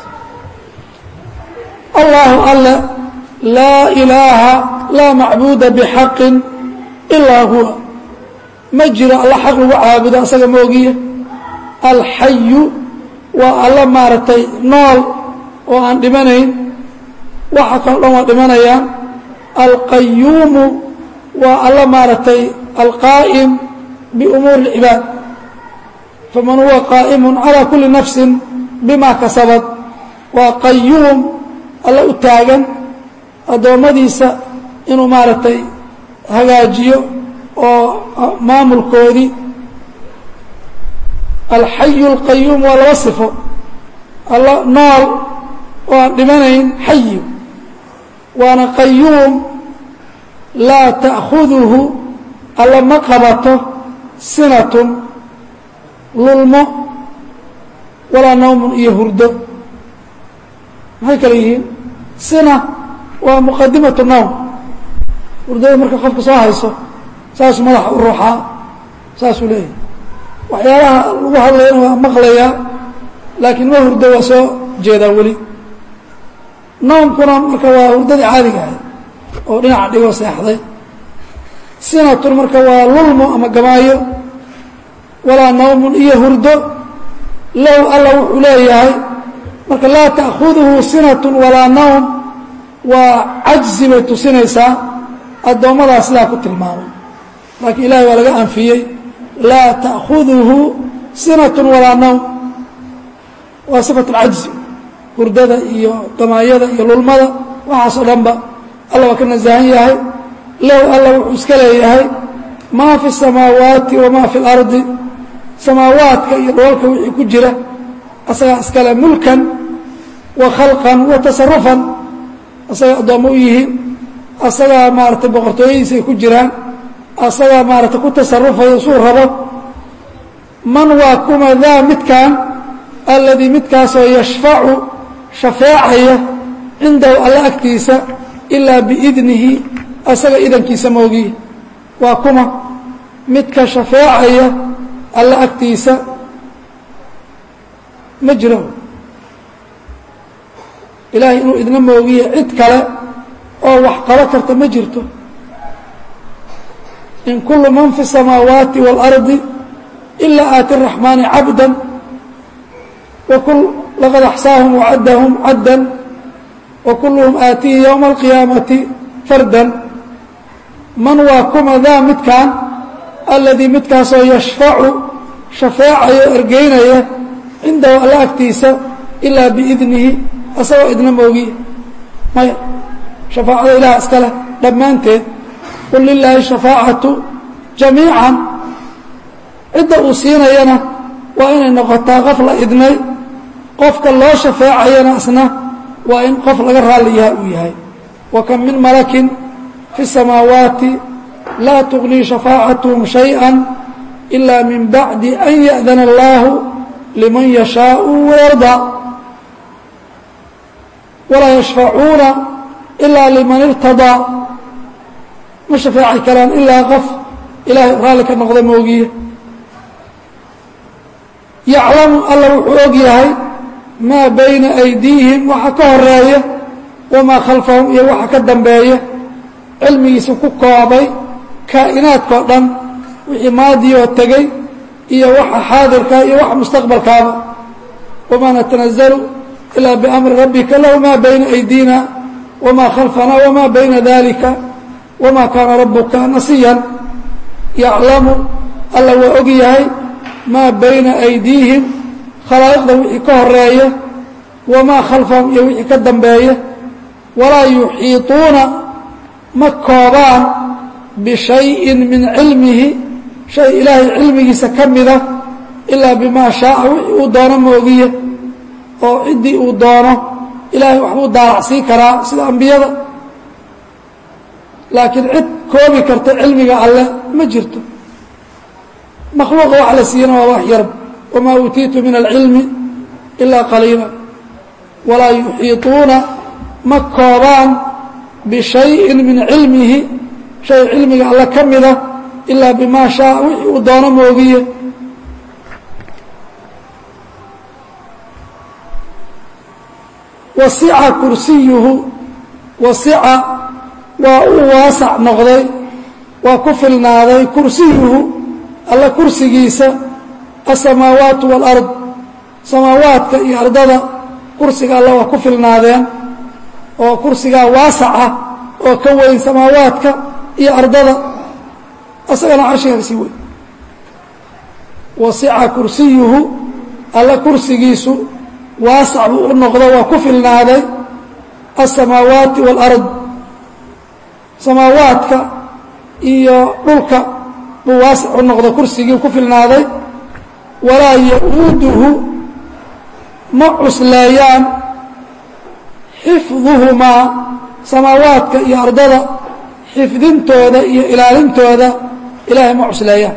allahu alle laa ilaaha laa macbuuda bixaqin ilaa huwa ma jiro alla xaq lagu caabudo asaga moogiya alxayu waa alla maaragtay nool oo aan dhimanayn waxa kaloo dhan waa dhimanayaan alqayuumu waa alla maaragtay alqaa'im biumuuri اlcibaad faman huwa qaa'imu calى kuli nafsi bima kasabad waa qayuum alla u taagan addoommadiisa inuu maaragtay hagaajiyo oo maamulkoodii alxayu اlqayuum waa laba sifo alla nool oo aan dhimanayn xayi waana qayuum laa ta'khuduhu alla ma qabato sinatun lulmo walaa nawmun iyo hurdo maxay kale yihiin sina waa muqadimatu nawm hurdada marka qofka soo hayso saasuu madaxa u ruuxaa saasuu leeyahay waxyaalaha lagu hadlayana waa maqlayaa laakiin ma hurdo waa soo jeedaa weli nawmkuna marka waa hurdadii caadiga ahay oo dhinaca dhigoo seexday sinatun marka waa lulmo ama gamaayo walaa nawmun iyo hurdo low alla wuxuu leeyahay marka laa ta'khuduhu sinatun walaa nawm waa cajzi bay tusinaysaa addoommadaa sidaa ku tilmaamay laakiin ilahay waa laga anfiyey laa ta'khuduhu sinatun walaa nawm waa sifat alcajzi hurdada iyo gamaayada iyo lulmada waxaasoo dhanba alla waa ka nasahan yahay low alla wuxuu iska leeyahay maa fi الsamaawaati wamaa fi اlardi samaawaadka iyo dhoolka wixii ku jira asagaa iskale mulkan wa khalqan wa tasarufan asagaa addoommo u yihiin asagaa maaratay boqortooyadiisa ay ku jiraan asagaa maaratay ku tasarufaya suu rabo man waa kuma daa midkan alladii midkaasoo yashfacu shafeecaya cindahu alla agtiisa ilaa biidnihi asaga idankiisa moogiye waa kuma midka shafeecaya alla agtiisa ma jiro ilaahay inuu idna moogiye cid kale oo wax qabo karta ma jirto in kulu man fi الsamaawaati wاlardi ilaa aati الraxmaani cabda laqad axsaahum wacaddahum caddan wa kulluhum aatihi yowma alqiyaamati fardan man waa kuma daa midkan alladii midkaasoo yashfacu shafeecayo ergeynaya cindahu alla agtiisa ilaa biidnihi asagoo idna moogiye maya shafaacada ilaah iska leh dhammaanteed qul lilaahi shafaacatu jamiican cidda uu siinayana waa inay noqotaa qof la idnay qofka loo shafeecayana isna waa in qof laga raalli yaha uu yahay wa kam min malakin fi الsamaawaati laa tugnii shafaacatuhum shayئa ila min bacdi an yaأdana allahu liman yashaau wayardaa walaa yashfacuuna ilaa liman irtadaa ma shafeeci karaan ilaa qof ilaahay raalli ka noqda moogiye yaclamu alla wuxuu og yahay maa bayna aydiihim waxa ka horeeya wamaa khalfahum iyo waxa ka dambeeya cilmigiisa ku koobay kaa'inaadkao dhan wixii maadiyoo tegey iyo waxa xaadirka iyo waxa mustaqbalkaaba wamaa natanazalu ilaa biamri rabbika lahu maa bayna aydiina wamaa khalfana wamaa bayna dalika wamaa kaana rabuka nasiyan yaclamu alla waa og yahay maa bayna aydiihim khalaa'iqda wixii ka horeeya wamaa khalfahum iyo wixii ka dambeeya walaa yuxiiطuuna ma koobaan bishayin min cilmihi shay ilaahay cilmigiisa ka mida ilaa bimaa shaaa wixii uu doono moogiye oo ciddii uu doono ilaahay waxbuu daalacsiin karaa sida ambiyada laakiin cid koobi karta cilmiga alleh ma jirto makhluuqa wax la siiyana waa wax yarb wamaa uutiitu min alcilmi ilaa qaliila walaa yuxiiطuuna ma koobaan bishayin min cilmihi shay cilmiga alle ka mida ilaa bimaa shaaa wixii uu doono moogiye wasica kursiyuhu wasica waa uu waasac noqday waa ku filnaaday kursiyuhu alla kursigiisa asamaawaatu waalard samaawaadka iyo ardada kursiga alla waa ku filnaadeen oo kursigaa waasaca oo ka weyn samaawaadka iyo ardada asagana carshiga kasii weyn wasica kursiyuhu alla kursigiisu waasac buu u noqdo waa ku filnaaday asamaawaati waalard samaawaadka iyo dhulka buu waasic u noqdo kursigii ku filnaaday walaa ya-uuduhu ma cusleeyaan xifduhumaa samaawaadka iyo ardada xifdintooda iyo ilaalintooda ilaahay ma cusleeyaan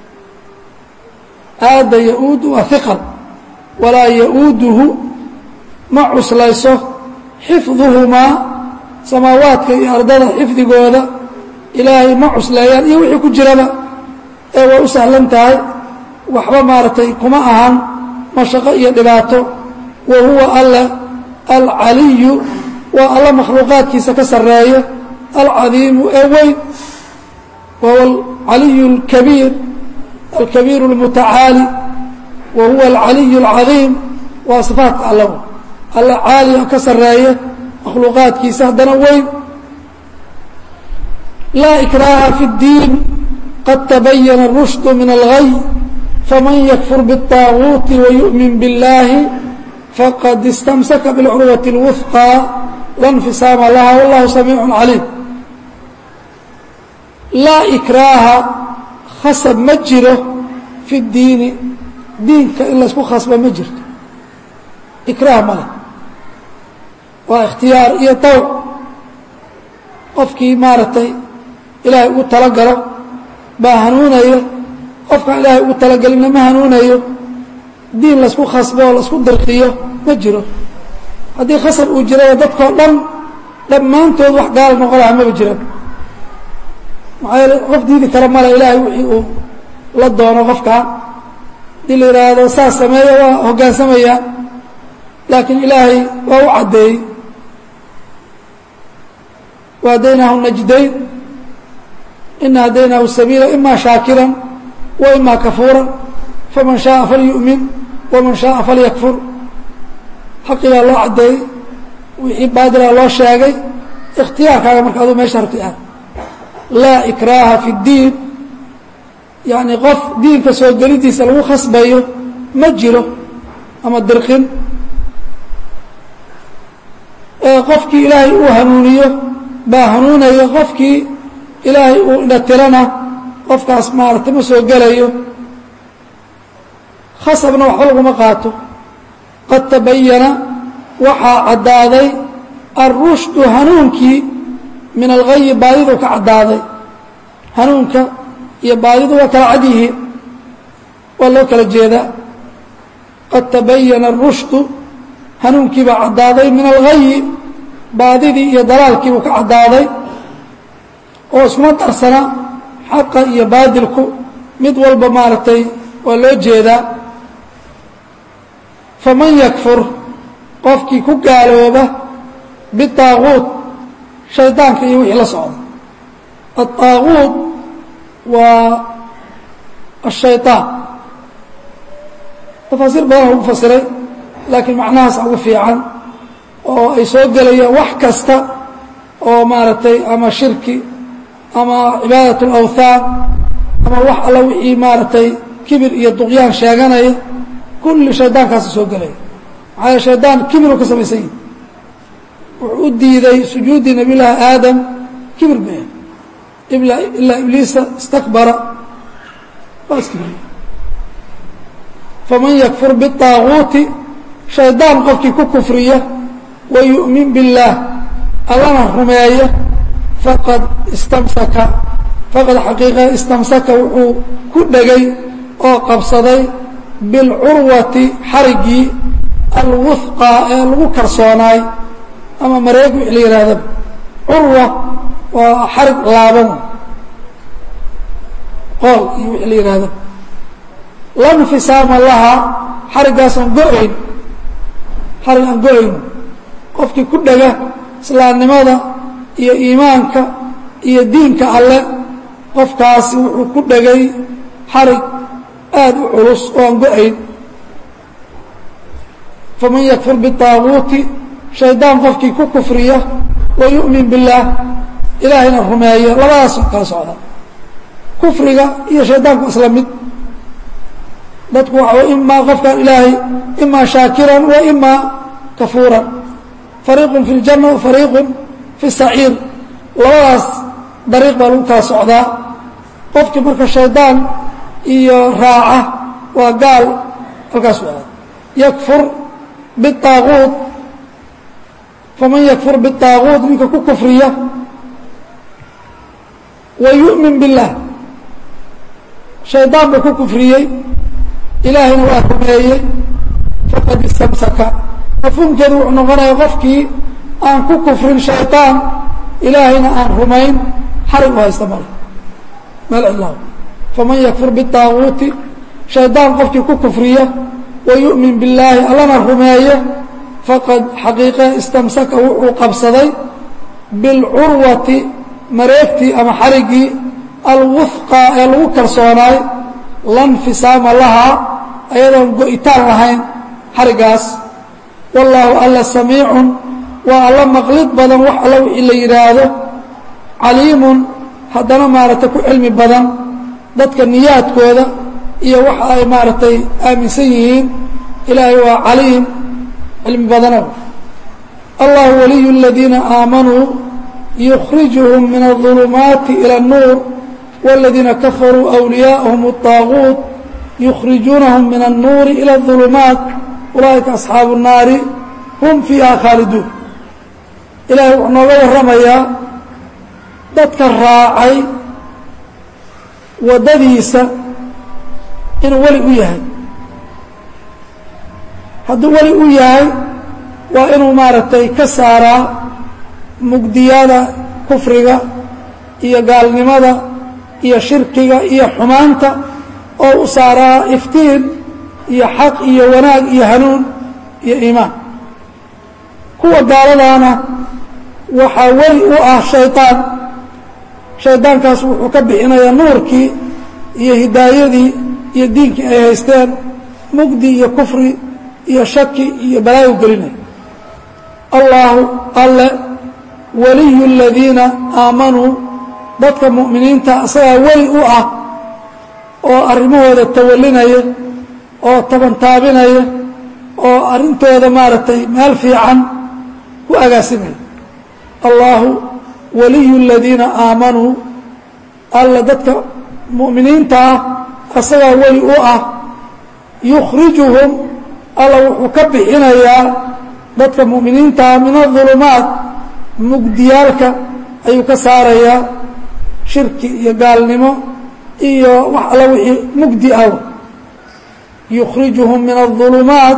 aada ya-uudu waa hiqal walaa ya-uuduhu ma cuslayso xifduhumaa samaawaadka iyo ardada xifdigooda ilaahay ma cusleeyaan iyo wixii ku jiraba ee way u sahlan tahay waxba maaragtay kuma ahan mashaqo iyo dhibaato wa huwa alle alcaliyu waa alla makhluuqaadkiisa ka sarreeya alcadiimu ee weyn wa huwa alcaliyu alkabiir alkabiiru اlmutacaali wa huwa alcaliyu اlcadiim waa sifaatka alle alle caali oo ka sarreeya makhluuqaadkiisa haddana weyn laa ikraaha fi اddiin qad tabayana الrushd min algay faman yakfur bالطaaguuti wayu'min biاllahi faqad istamsaka biاlcurwati اlwufqى la nfisaama laha wallahu samiicu caliim laa ikraaha khasab ma jiro fi اdiini diinka in laysku khasba ma jirto ikraah male waa ikhtiyaar iyo dawc qofkii maaragtay ilaahay ugu talagalo baa hanuunaya qofkaan ilaahay ugu talagelinna ma hanuunayo diin laysku khasbo oo laisku dirqiyo ma jiro haddii khasab uu jiraya dadkao dhan dhammaantood wax gaal noqon laha maba jiran maxaa yeele qof diidi kara male ilaahay wixii uu la doono qofkaan hadii la yidhaahdo saas sameeya waa hoggaansamaya laakiin ilaahay waa u caddeeyey وهديناه النجدين إن هديناه السبيل إما شاكرا وإما كفورا فمن شاء فليؤمن ومن شاء فليكفر حقigaa loo cadeeyey wixii baadila loo sheegay اkhtiyaarkaaga marka aduu meesha rabti aad laa ikraaha fi الdiin yaعni qof diinka soo gelidiisa lagu khasbayo ma jiro ama dirqin qofkii ilaahay uu hanuuniyo baa hanuunayo qofkii ilaahay uu indhatirana qofkaas maaragtay ma soo gelayo khasabna waxba laguma qaato qad tabayana waxaa caddaaday alrushdu hanuunkii min algayi baadidu ka caddaaday hanuunka iyo baadidu waa kala cad yihiin waa loo kala jeedaa qad tabayana arushdu hanuunkii baa caddaaday min algayi baadidii iyo dalaalkiibuu ka caddaaday oo iskuma darsana xaqa iyo baadilku mid walba maaragtay waa loo jeedaa faman yakfur qofkii ku gaalooba bitaaguut shaydaanka iyo wixii la socda aلطaaguut waa الshayطaan tafaasiir badan lagu fasiray laakiin macnahaas ugu fiican oo ay soo gelayaan wax kasta oo maaragtay ama shirki ama cibaadaة اlawthaan ama wax alla wixii maaragtay kibir iyo duqyaan sheeganaya kulli shaydaankaasa soo gelaya maxaa yele shaydaan kibiruu ka samaysan yihi wuxuu u diiday sujuuddii nabiy llaahi aadam kibir been ilaa ibliisa istakbara waa iskibriye faman yakfur biالطaaguuti shaydaan qofkii ku kufriya wayu'min biاllaah allana rumeeya faqad istamsaka faqad xaqiiqa istamsaka wuxuu ku dhegay oo qabsaday bilcurwati xariggii alwufqa ee lagu karsoonaay ama mareeg wixii la yidhahdaba curwa waa xarig laaban qool iyo wixii la yidhahdaba la nfisaama laha xariggaas aan go-ayn xarig aan go-ayn qofkii ku dhega islaamnimada iyo iimaanka iyo diinka alle qofkaasi wuxuu ku dhegay xarig aad u culus oo aan go-ayn faman yakfur biالطaaguuti shaydaan qofkii ku kufriya wayu'min biاllaah ilaahayna rumeeyo labadaas kala socda kufriga iyo shaydaanku isla mid dadku waxa imaa qofkan ilaahay imaa shaakiran wa imaa kafuuran fariiqun fi اljanna wa fariiqun fi الsaciir labadaas dariiq baa lagu kala socdaa qofkii marka shaydaan iyo raaca waa gaal halkaas u aad yakfur biالطaaguut faman yakfur biطaaguut ninka ku kufriya wa yu'min biاllah shaydaan buu ku kufriyey ilaahayna waa rumeeyey faqad istamsaka mafhuumkeedu wuxuu noqonaya qofkii aan ku kufrin shaydaan ilaahayna aan rumayn xarig u haysta male meel cidlaaw faman yakfur biطaaguuti shaydaan qofkii ku kufriya wa yu'min billaahi allana rumeeya faqad xaqiiqe istamsaka wuxuu qabsaday bilcurwati mareegtii ama xariggii alwufqa ee lagu kalsoonaay lanfisaama lahaa ayadoon go-itaan lahayn xariggaas wallaahu alla samiicun waa alla maqlid badan wax alla wixii la yidhaahdo caliimun haddana maaragtay ku cilmi badan dadka niyaadkooda iyo waxa ay maaragtay aaminsan yihiin ilaahay waa caliim cilmi badano allahu waliyu اladiina aamanuu yukhrijuhum min الظulumaati ilى الnuur wاladiina kafaruu أwliyaءahum الطaaguut yukhrijuunahum min الnuuri ilى الظulumaat ulaa'ika asxaabu الnaari hum fiiha khaaliduun ilahay wuxuu nooga warramayaa dadka raacay waddadiisa inuu weli u yahay hadduu weli u yahay waa inuu maaragtay ka saaraa mugdiyada kufriga iyo gaalnimada iyo shirkiga iyo xumaanta oo u saaraa iftiin iyo xaq iyo wanaag iyo hanuun iyo iimaan kuwa gaaladaana waxaa weli u ah shaydaan shaydaankaas wuxuu ka bixinayaa nuurkii iyo hidaayadii iyo diinkii ay haysteen mugdi iyo kufri iyo shaki iyo balaayo gelinaya allaahu alle waliyu اladiina aamanuu dadka mu'miniinta isagaa weli u ah oo arrimahooda tawalinaya oo tabantaabinaya oo arrintooda maaragtay meel fiican ku agaasimaya allaahu waliyu اladiina aamanuu alla dadka mu'miniinta ah isagaa weli u ah yukhrijuhum alla wuxuu ka bixinayaa dadka mu'miniintaa min aظulumaat mugdiyaalka ayuu ka saarayaa shirki iyo gaalnimo iyo wax alla wixii mugdi ah yukhrijuhum min aظulumaat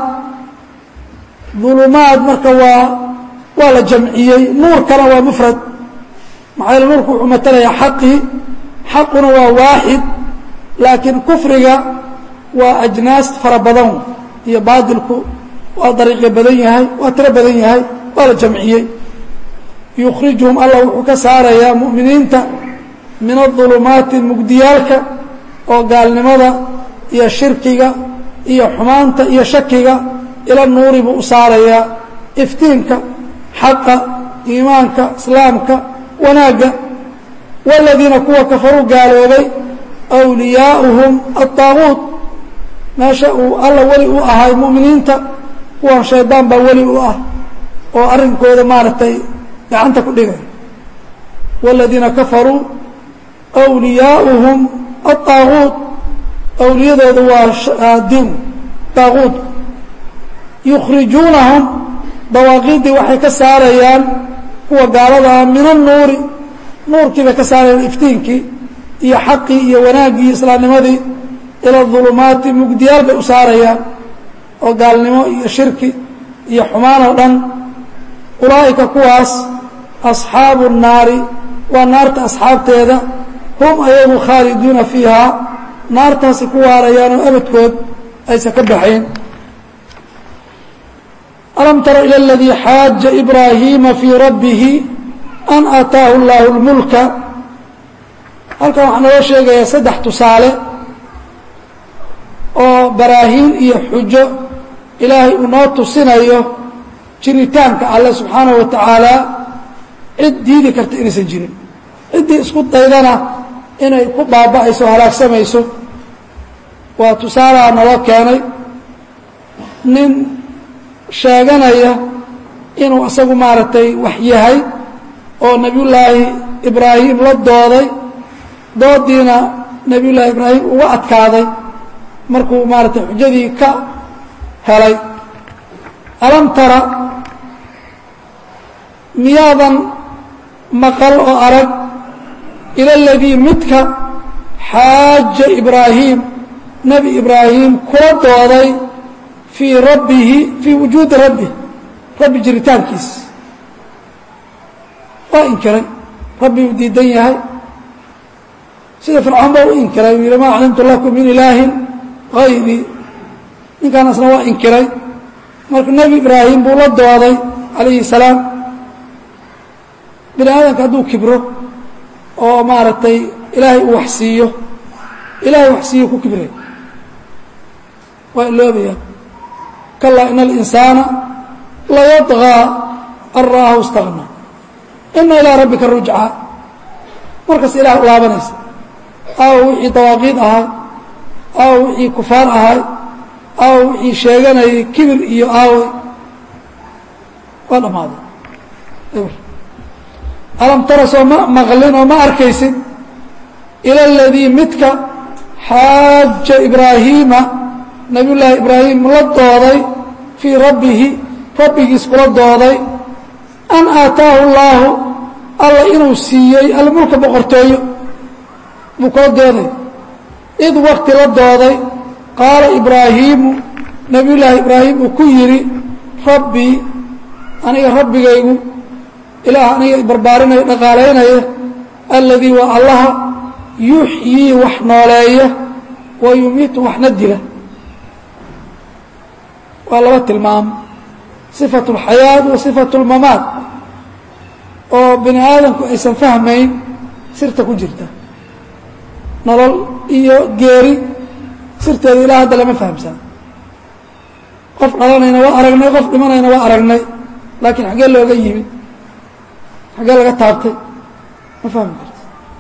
ظulumaat marka waa waa la jamciyey nuurkana waa mufrad maxaa yaele nuurku wuxuu matalayaa xaqii xaquna waa waaxid laakiin kufriga waa ajnaas fara badan iyo baadilku waa dariiqyo badan yahay waa tiro badan yahay waa la jamciyey yukhrijuhum allah wuxuu ka saarayaa mu'miniinta min aظulumaati mugdiyaalka oo gaalnimada iyo shirkiga iyo xumaanta iyo shakiga ila nuuri buu u saarayaa iftiinka xaqa iimaanka islaamka wanaagga wاladiina kuwa kafaruu gaaloobay أwliyaauhum aلطaaguut meesha uu alla weli u ahay mu'miniinta kuwan shaydaan baa weli u ah oo arrinkooda maaragtay gacanta ku dhigay wاladiina kafaruu أwliyaauhum aلطaaguut awliyadooda waa din طaaguut yukhrijuunahum dawaaqiiddii waxay ka saarayaan kuwa gaaladaa min الnuuri nuurkii bay ka saarayaan iftiinkii iyo xaqii iyo wanaaggii islaamnimadii ila ظulumaati mugdiyaal bay u saarayaan oo gaalnimo iyo shirki iyo xumaan oo dhan ulaa'ika kuwaas asxaabu الnaari waa naarta asxaabteeda hum ayagu khaaliduuna fiihaa naartaasi ku waarayaan oo abadkood aysan ka baxayn alam tara ilى اladii xaaja ibraahiima fii rabbihi an aataahu اllahu اlmulka halkan waxaa naloo sheegayaa saddex tusaale oo baraahiin iyo xujo ilaahay uu noo tusinayo jiritaanka alle subxaanahu wa tacaala cid diidi karta inaysan jirin ciddii isku daydana inay ku baaba'ayso o halaagsamayso waa tusaalaha naloo keenay nin sheeganaya inuu isagu maaragtay wax yahay oo nebiyullaahi ibraahim la dooday doodiina nebiyullaahi ibraahim uga adkaaday markuu maaragtay xujadii ka helay alam tara miyaadan maqal oo arag ila aladii midka xaaja ibraahim nebi ibraahim kula dooday fii rabbihi fii wujuudi rabbih rabbi jiritaankiis waa inkiray rabbi uu diidan yahay sida fircoon ba u inkiray uu yihi maa aclimtu lakum min ilaahin hayrii ninkaanasna waa inkiray marka nebi ibraahim buu la dooday calayhi salaam bini aadamka hadduu kibro oo maaragtay ilaahay uu wax siiyo ilaahay wax siiyo ku kibray waa iloobaya kalaa ina alinsaana layadغىa an ra'ahu اstagna ina ilaa rabbika rujca markaas ilah u laabanaysa aawo wixii dawaaqiid ahay aawo wixii kufaar ahay aawo wixii sheeganayay kibir iyo aawey waa dhammaaday alam tara soo ma maqlin oo ma arkaysid ila aladii midka xaaja ibraahiima nabiy llaahi ibraahim la dooday fii rabbihi rabbigiis kula dooday an aataahu llaahu alla inuu siiyey almulka boqortooyo buu kula dooday id wakti la dooday qaala ibraahiimu nabiy llaahi ibraahim uu ku yidhi rabbii aniga rabbigaygu ilaah aniga barbaarinaya dhaqaalaynaya alladii waa allaha yuxyii wax nooleeya wa yumiitu waxna dila waa laba tilmaamo sifatu اlxayaat wa sifatu اlmamaat oo bini aadamku aysan fahmayn sirta ku jirta nolol iyo geeri sirteeda ilaa hadda lama fahamsana qof dhalanayna waa aragnay qof dhimanayna waa aragnay laakiin xaggee looga yimid xaggee laga taabtay ma fahmi karta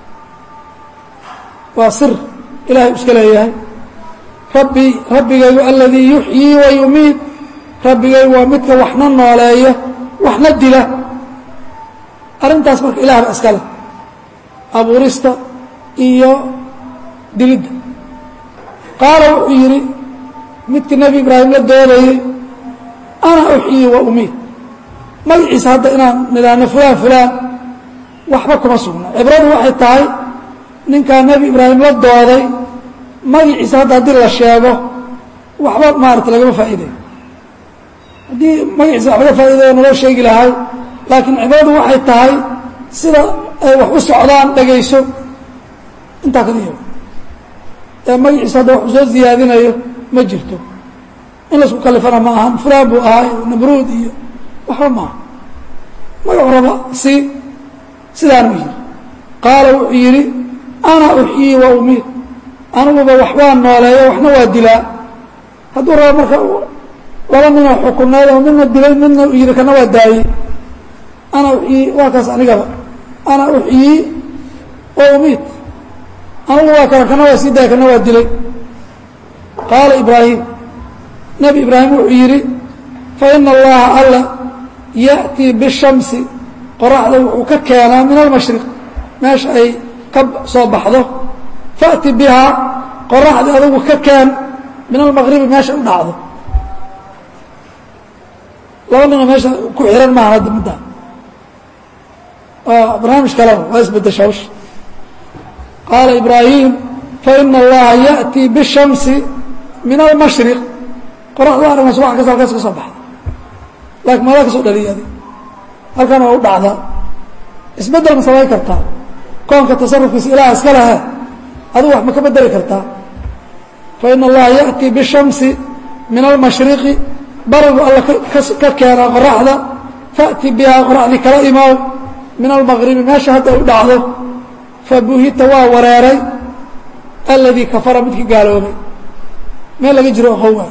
waa sir ilahay u iska leeyahay rabbi rabbigaygu aladii yuxyii wa yumiid rabbigaygu waa midka waxna nooleeya waxna dila arrintaas marka ilah ba iska leh abuurista iyo dilidda qaala wuxuu yidhi midkii nebi ibraahim la doodayey ana uxyii wa umiid magaciisa hadda inaan nidhaahno fulaan fulaan waxba kuma sugna cibradu waxay tahay ninkaa nebi ibraahim la dooday magaciisa hadda haddii la sheego waxba maarata lagama faa'iidayo haddii magaciisa wax laga faa'idayo naloo sheegi lahay laakiin cibradu waxay tahay sida ay wax u socdaan dhagayso intaa kada yago ee magaciisa hadda wax u soo ziyaadinayo ma jirto in laisku kalifana ma ahan fulaan buu ahaa namruud iyo waxba maaha magacu raba si sidaanu yidhi qaala wuxuu yidhi ana uxyii wa umiid aniguba waxbaa nooleeya waxna waa dilaa hadduu rabo marka laba ninoo xukuneed oo midna dilay midna yidhi kana waa daayey ana uxyii waa kaas anigaba ana uxyii wa umiid anigu waa kana kana waa sii daaya kana waa dilay qaala ibraahim nebi ibraahim wuxuu yidhi faina allaha alla ya'tii bishamsi qoraxda wuxuu ka keenaa min almashriq meesha ay ka soo baxdo fa'ti bihaa qoraxda adugu ka keen min almaqribi meesha u dhacdo laba nina meesha ku xihan maaha hadda middaa waa barnaamij kaleba waa isbedesha hawsha qaala ibraahim faina allaha ya'tii bishamsi min almashriq qoraxda aragna subax kasta halkaas ka soo baxda laakiin maadaa ka soo dhaliya adig halkan waa u dhacdaa isbeddel ma samayn kartaa koonka tasarufkiisa ilaah iska lehe adigu wax ma ka bedeli kartaa faina allaha ya'tii bishamsi min almashriqi barigu alla ka keenaa qoraxda fa'ti bihaa qoraxdii kala imaaw min almaqribi meesha hadda u dhacdo fabuhita waa wareeray alladii kafara midkii gaaloobay meel laga jiro oqowa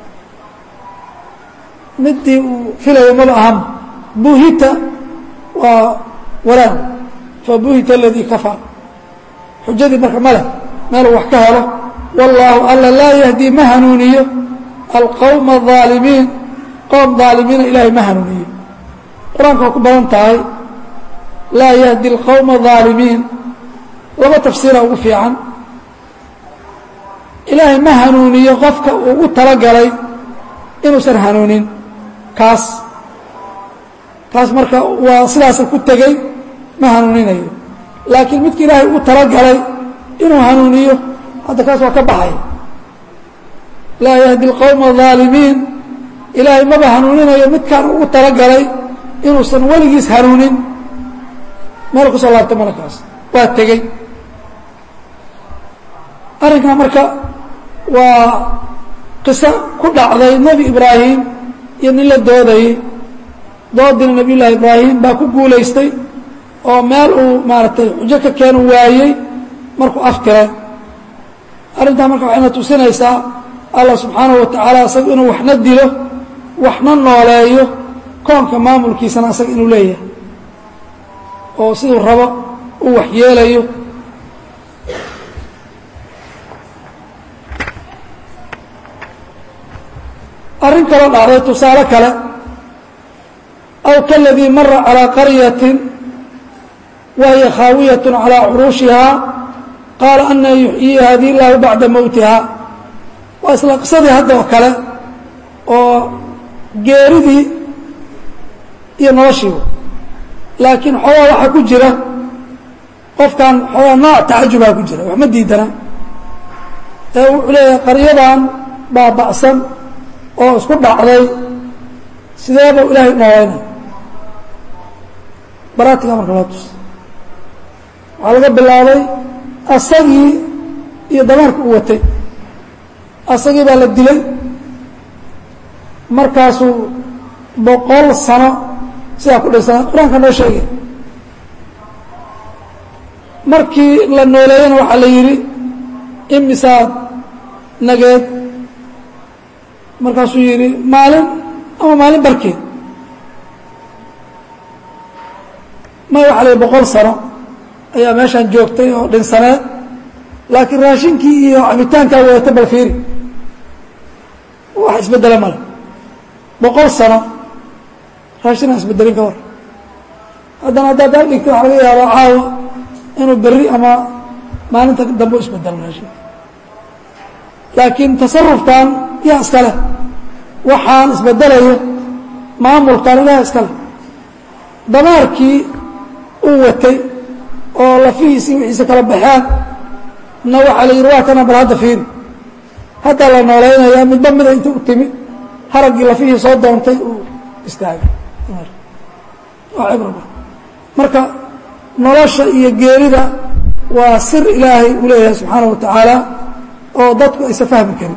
midii uu filayo maba ahan buhita waa waraag fabuhita aladii kafar xujadii marka ma leh meeluu wax ka helo wallaahu alla laa yahdii ma hanuuniyo alqowma الظaalimiin qoom ظaalimiina ilaahay ma hanuuniyo qur-aanka waa ku badan tahay laa yahdi اlqowma الظaalimiin laba tafsiira ugu fiican ilaahay ma hanuuniyo qofka uu u talagalay inuusan hanuunin kaas kaas marka waa sidaasa ku tegey ma hanuuninayo laakiin midka ilaahay ugu talagalay inuu hanuuniyo hadda kaas waa ka baxay laa yahdi اlqowma الظaalimiin ilaahay maba hanuuninayo midkaan ugu talagalay inuusan weligiis hanuunin meel kusoo laabtay malakaas waa tegey arrinkan marka waa qiso ku dhacday nebi ibraahim iyo nin la doodayey doodina nabiy llaahi ibraahim baa ku guulaystay oo meel uu maaragtay xujo ka keenu waayey markuu aftiray arrintaa marka waxayna tusinaysaa allah subxaanahu wa tacaala isaga inuu waxna dilo waxna nooleeyo koonka maamulkiisana isaga inuu leeyahay oo siduu rabo uu waxyeelayo arrin kaloo dhacday tusaale kale aw kaladii mara calىa qaryatin wa hiya khaawiyaة calىa curuushihaa qaala ana yuxyii hadihi اllahu bacda mowtiha waa isla qisadii hadda oo kale oo geeridii iyo noloshiiba laakiin xoogaa waxaa ku jira qofkan xoogaa nooc tacajubaa ku jira wax ma diidana ee wuxuu leeyahay qaryadan baaba'san oo isku dhacday sideeba ilaahay nooleynay baraatiga marka loo tusa waxaa laga bilaabay asagii iyo dameerka u watay asagii baa la dilay markaasuu boqol sano sidaa ku dhisana qur-aanka noo sheegay markii la nooleeyana waxaa la yidhi imisaad nageed markaasuu yidhi maalin ama maalin barkeed may waxa la yidhi boqol sano ayaa meeshaan joogtay oo dhinsaneed laakiin raashinkii iyo cabitaankaa wadata bal fiiri wax isbeddela male boqol sano raashin aan isbedelin ka war haddana haddaad daa dhigta waxa laga yaabaa caawa inuu berri ama maalinta dambe u isbedelo raashinka laakiin tasarufkan yaa iska leh waxaan isbedelayo maamulkan ilaha iska leh damaarkii uu watay oo lafihiisii wixiisa kala baxeen na waxaa la yidhi waa kana bal hadda fiiri haddaa la noolaynayaa midba mida inta u timid haraggii lafihii soo doontay uu istaagay waa cibraba marka nolosha iyo geerida waa sir ilaahay uu leeyahay subxaanaه wa tacaala oo dadku aysa fahmi karin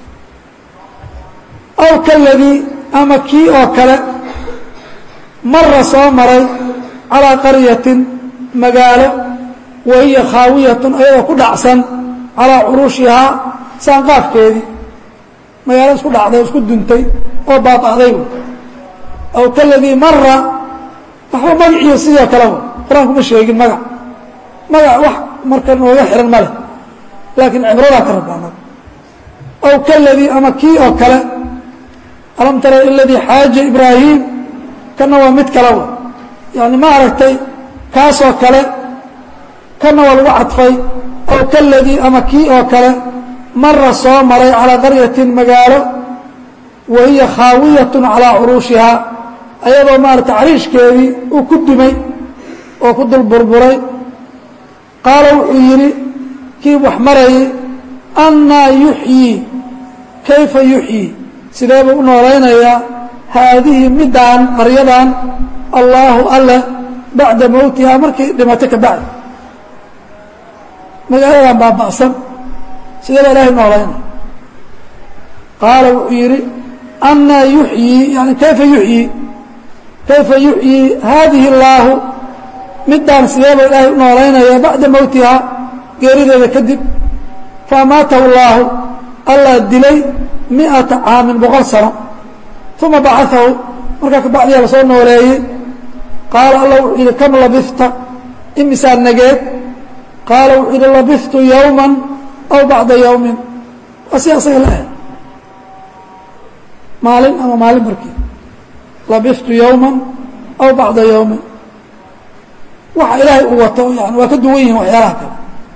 aw kaladii ama kii oo kale mara soo maray calىa qaryatin magaalo wa hiya khaawiyatun ayadoo ku dhacsan calىa curuushihaa saanqaafkeedii magaalo isku dhacday isku duntay oo baaba'day aw kaladii mara waxba magaciiyo sidoo kaleba qur-aanku ma sheegin magac magac wax marka nooga xihan ma leh laakiin cibradaa ka rabbaanad aw kaladii ama kii oo kale alam tara iladii xaaja ibraahim kana waa mid kaleba yani ma aragtay kaasoo kale kana waa lagu cadfay aw kaladii ama kii oo kale mara soo maray calىa qaryatin magaalo wa hiya khaawiyatun calىa curuushihaa ayadoo maarata cariishkeedii uu ku dumay oo ku dul burburay qaala wuxuu yidhi kii wax marayay annaa yuxyii kayfa yuxyii sidee buu u noolaynayaa haadihi middaan qaryadan allaahu alle bacda mowtihaa markay dhimato ka bacdi magaaladan baaba'san sidee baa ilaahay noolaynaya qaala wuxuu yidhi annaa yuxyii yani kayfa yuxyii kayfa yuxyii haadihi اllaahu midaan sideeba ilaahay u noolaynaya bacda mowtihaa geerideeda kadib faamaatahu اllaahu allah dilay miئata caamin boqol sano uma bacaahu markaa kabacdiyaa lasoo nooleeyey qaala allah wuxuu yidhi kam labifta imisaa nageed qaala wuxuu yidhi labiftu yowma aw bacda yowmin waa si asaga la ah maalin ama maalin barkii labiftu yowma aw bacda yowmin waxa ilaahay uu wato yani waa ka duwan yihin waxyaalaha kale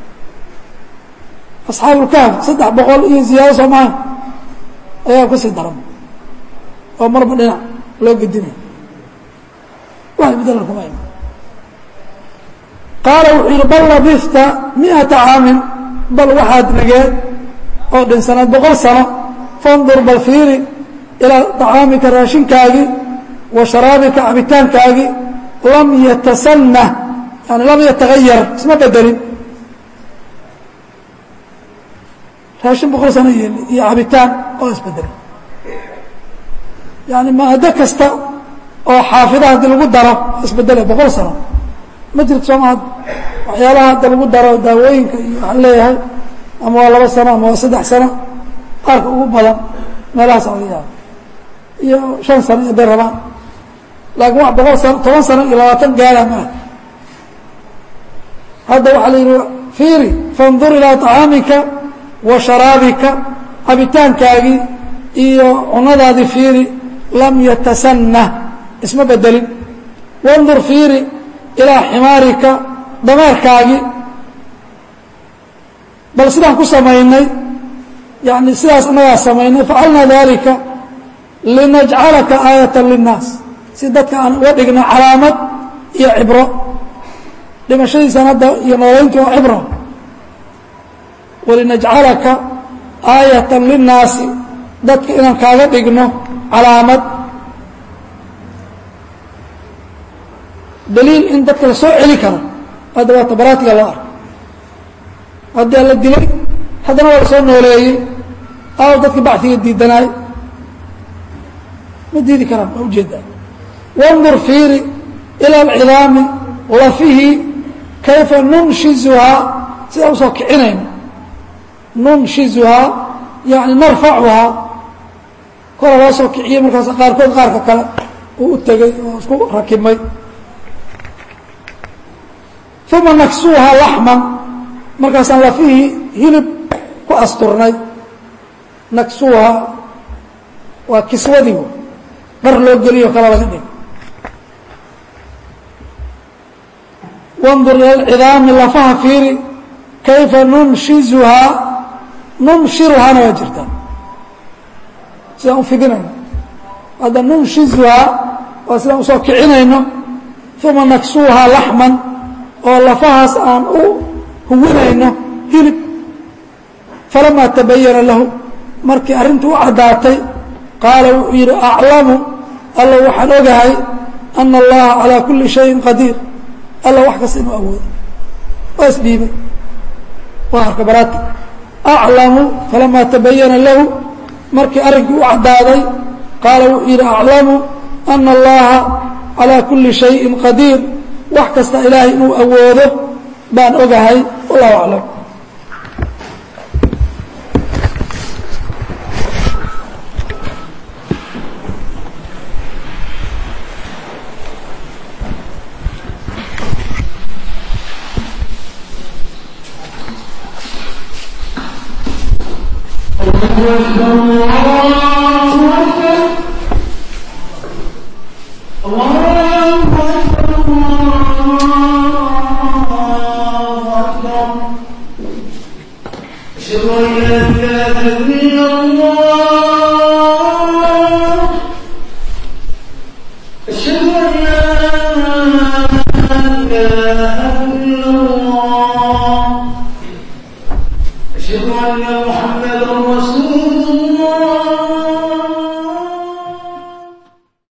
asxaabulkahf saddex boqol iyo ziyaado soo maha ayaa kasii daran oo marba dhinac loo gedinaya wax isbedelan kuma iman qaala wuxuu yidhi bal labista miata caamin bal waxaad nageed oo dhinsanaad boqol sano fandur bal fiiri ilaa طacaamika raashinkaagii wa sharaabika cabitaankaagii lam yatasanah yani lam yatagayar isma bedelin raashin boqol sano yeeli iyo cabitaan oo isbedelin yani maado kasta oo xaafida haddii lagu daro isbedele boqol sano ma jirto sooma hadda waxyaalaha hadda lagu daro daawooyinka iyo waxaan leeyahay ama waa laba sano ama waa saddex sano qaarka ugu badan meelahaas laga yaaba iyo shan sano iyo bay rabaan laakiin wax boqol sano toban sano iyo labaatan gaara maaha hadda waxaa la yidhi fiiri fandur ilaa طacaamika wa sharaabika cabitaankaagii iyo cunadaadii fiiri lam yatasanah isma bedelin wandur fiiri ilaa ximaarika dameerkaagii bal sidaan ku samaynay yani sidaas inagaa samaynay facalnaa dalika linajcalaka aayata linnaas si dadka aan uga dhigno calaamad iyo cibro dhimashadiisan hadda iyo noolayntu waa cibro walinajcalaka aayata linnaasi dadka inaan kaaga dhigno calaamad daliil in dadka la soo celi karo hadda waa tabaraatiga loo arko haddii la dilay haddana waa la soo nooleeyey aaw dadka baciga diidanaay ma diidi karaan waa ujeedaa wandur fiiri ila alcidaami lafihi kayfa nunshizuhaa sidaan usoo kicinayno nunshizuhaa yani narfacuhaa kora loo soo kiciyey markaas qaarkood qaarka kale uu u tegey oo isku rakibmay uma naksuuhaa laxman markaasaan lafihii hilib ku asturnay naksuuhaa waa kiswadii dhar loo geliyo kale laga dhig wandur ila alcidaami lafaha fiiri kayfa nunshizuhaa nunshiruhaana waa jirtaa sidaan u fidinayno hadda nunshizuhaa waa sidaan usoo kicinayno uma naksuuhaa laxman oo lafahaas aan u huwinayno hilib falamaa tabayana lahu markii arrintu u caddaatay qaala wuxuu yidhi aclamu alla waxaan ogahay ana allaha calaa kulli shayin qadiir alla wax kasta inuu awoodo waa isdhiibay waa arka baraati aclamu falamaa tabayana lahu markii arrinkii u caddaaday qaala wuxuu yidhi aclamu ana allaha calaa kulli shayin qadiir wax kasta ilaahay inuu awoodo baan ogahay wallahu aclam أشهد أن لا إله إلا الله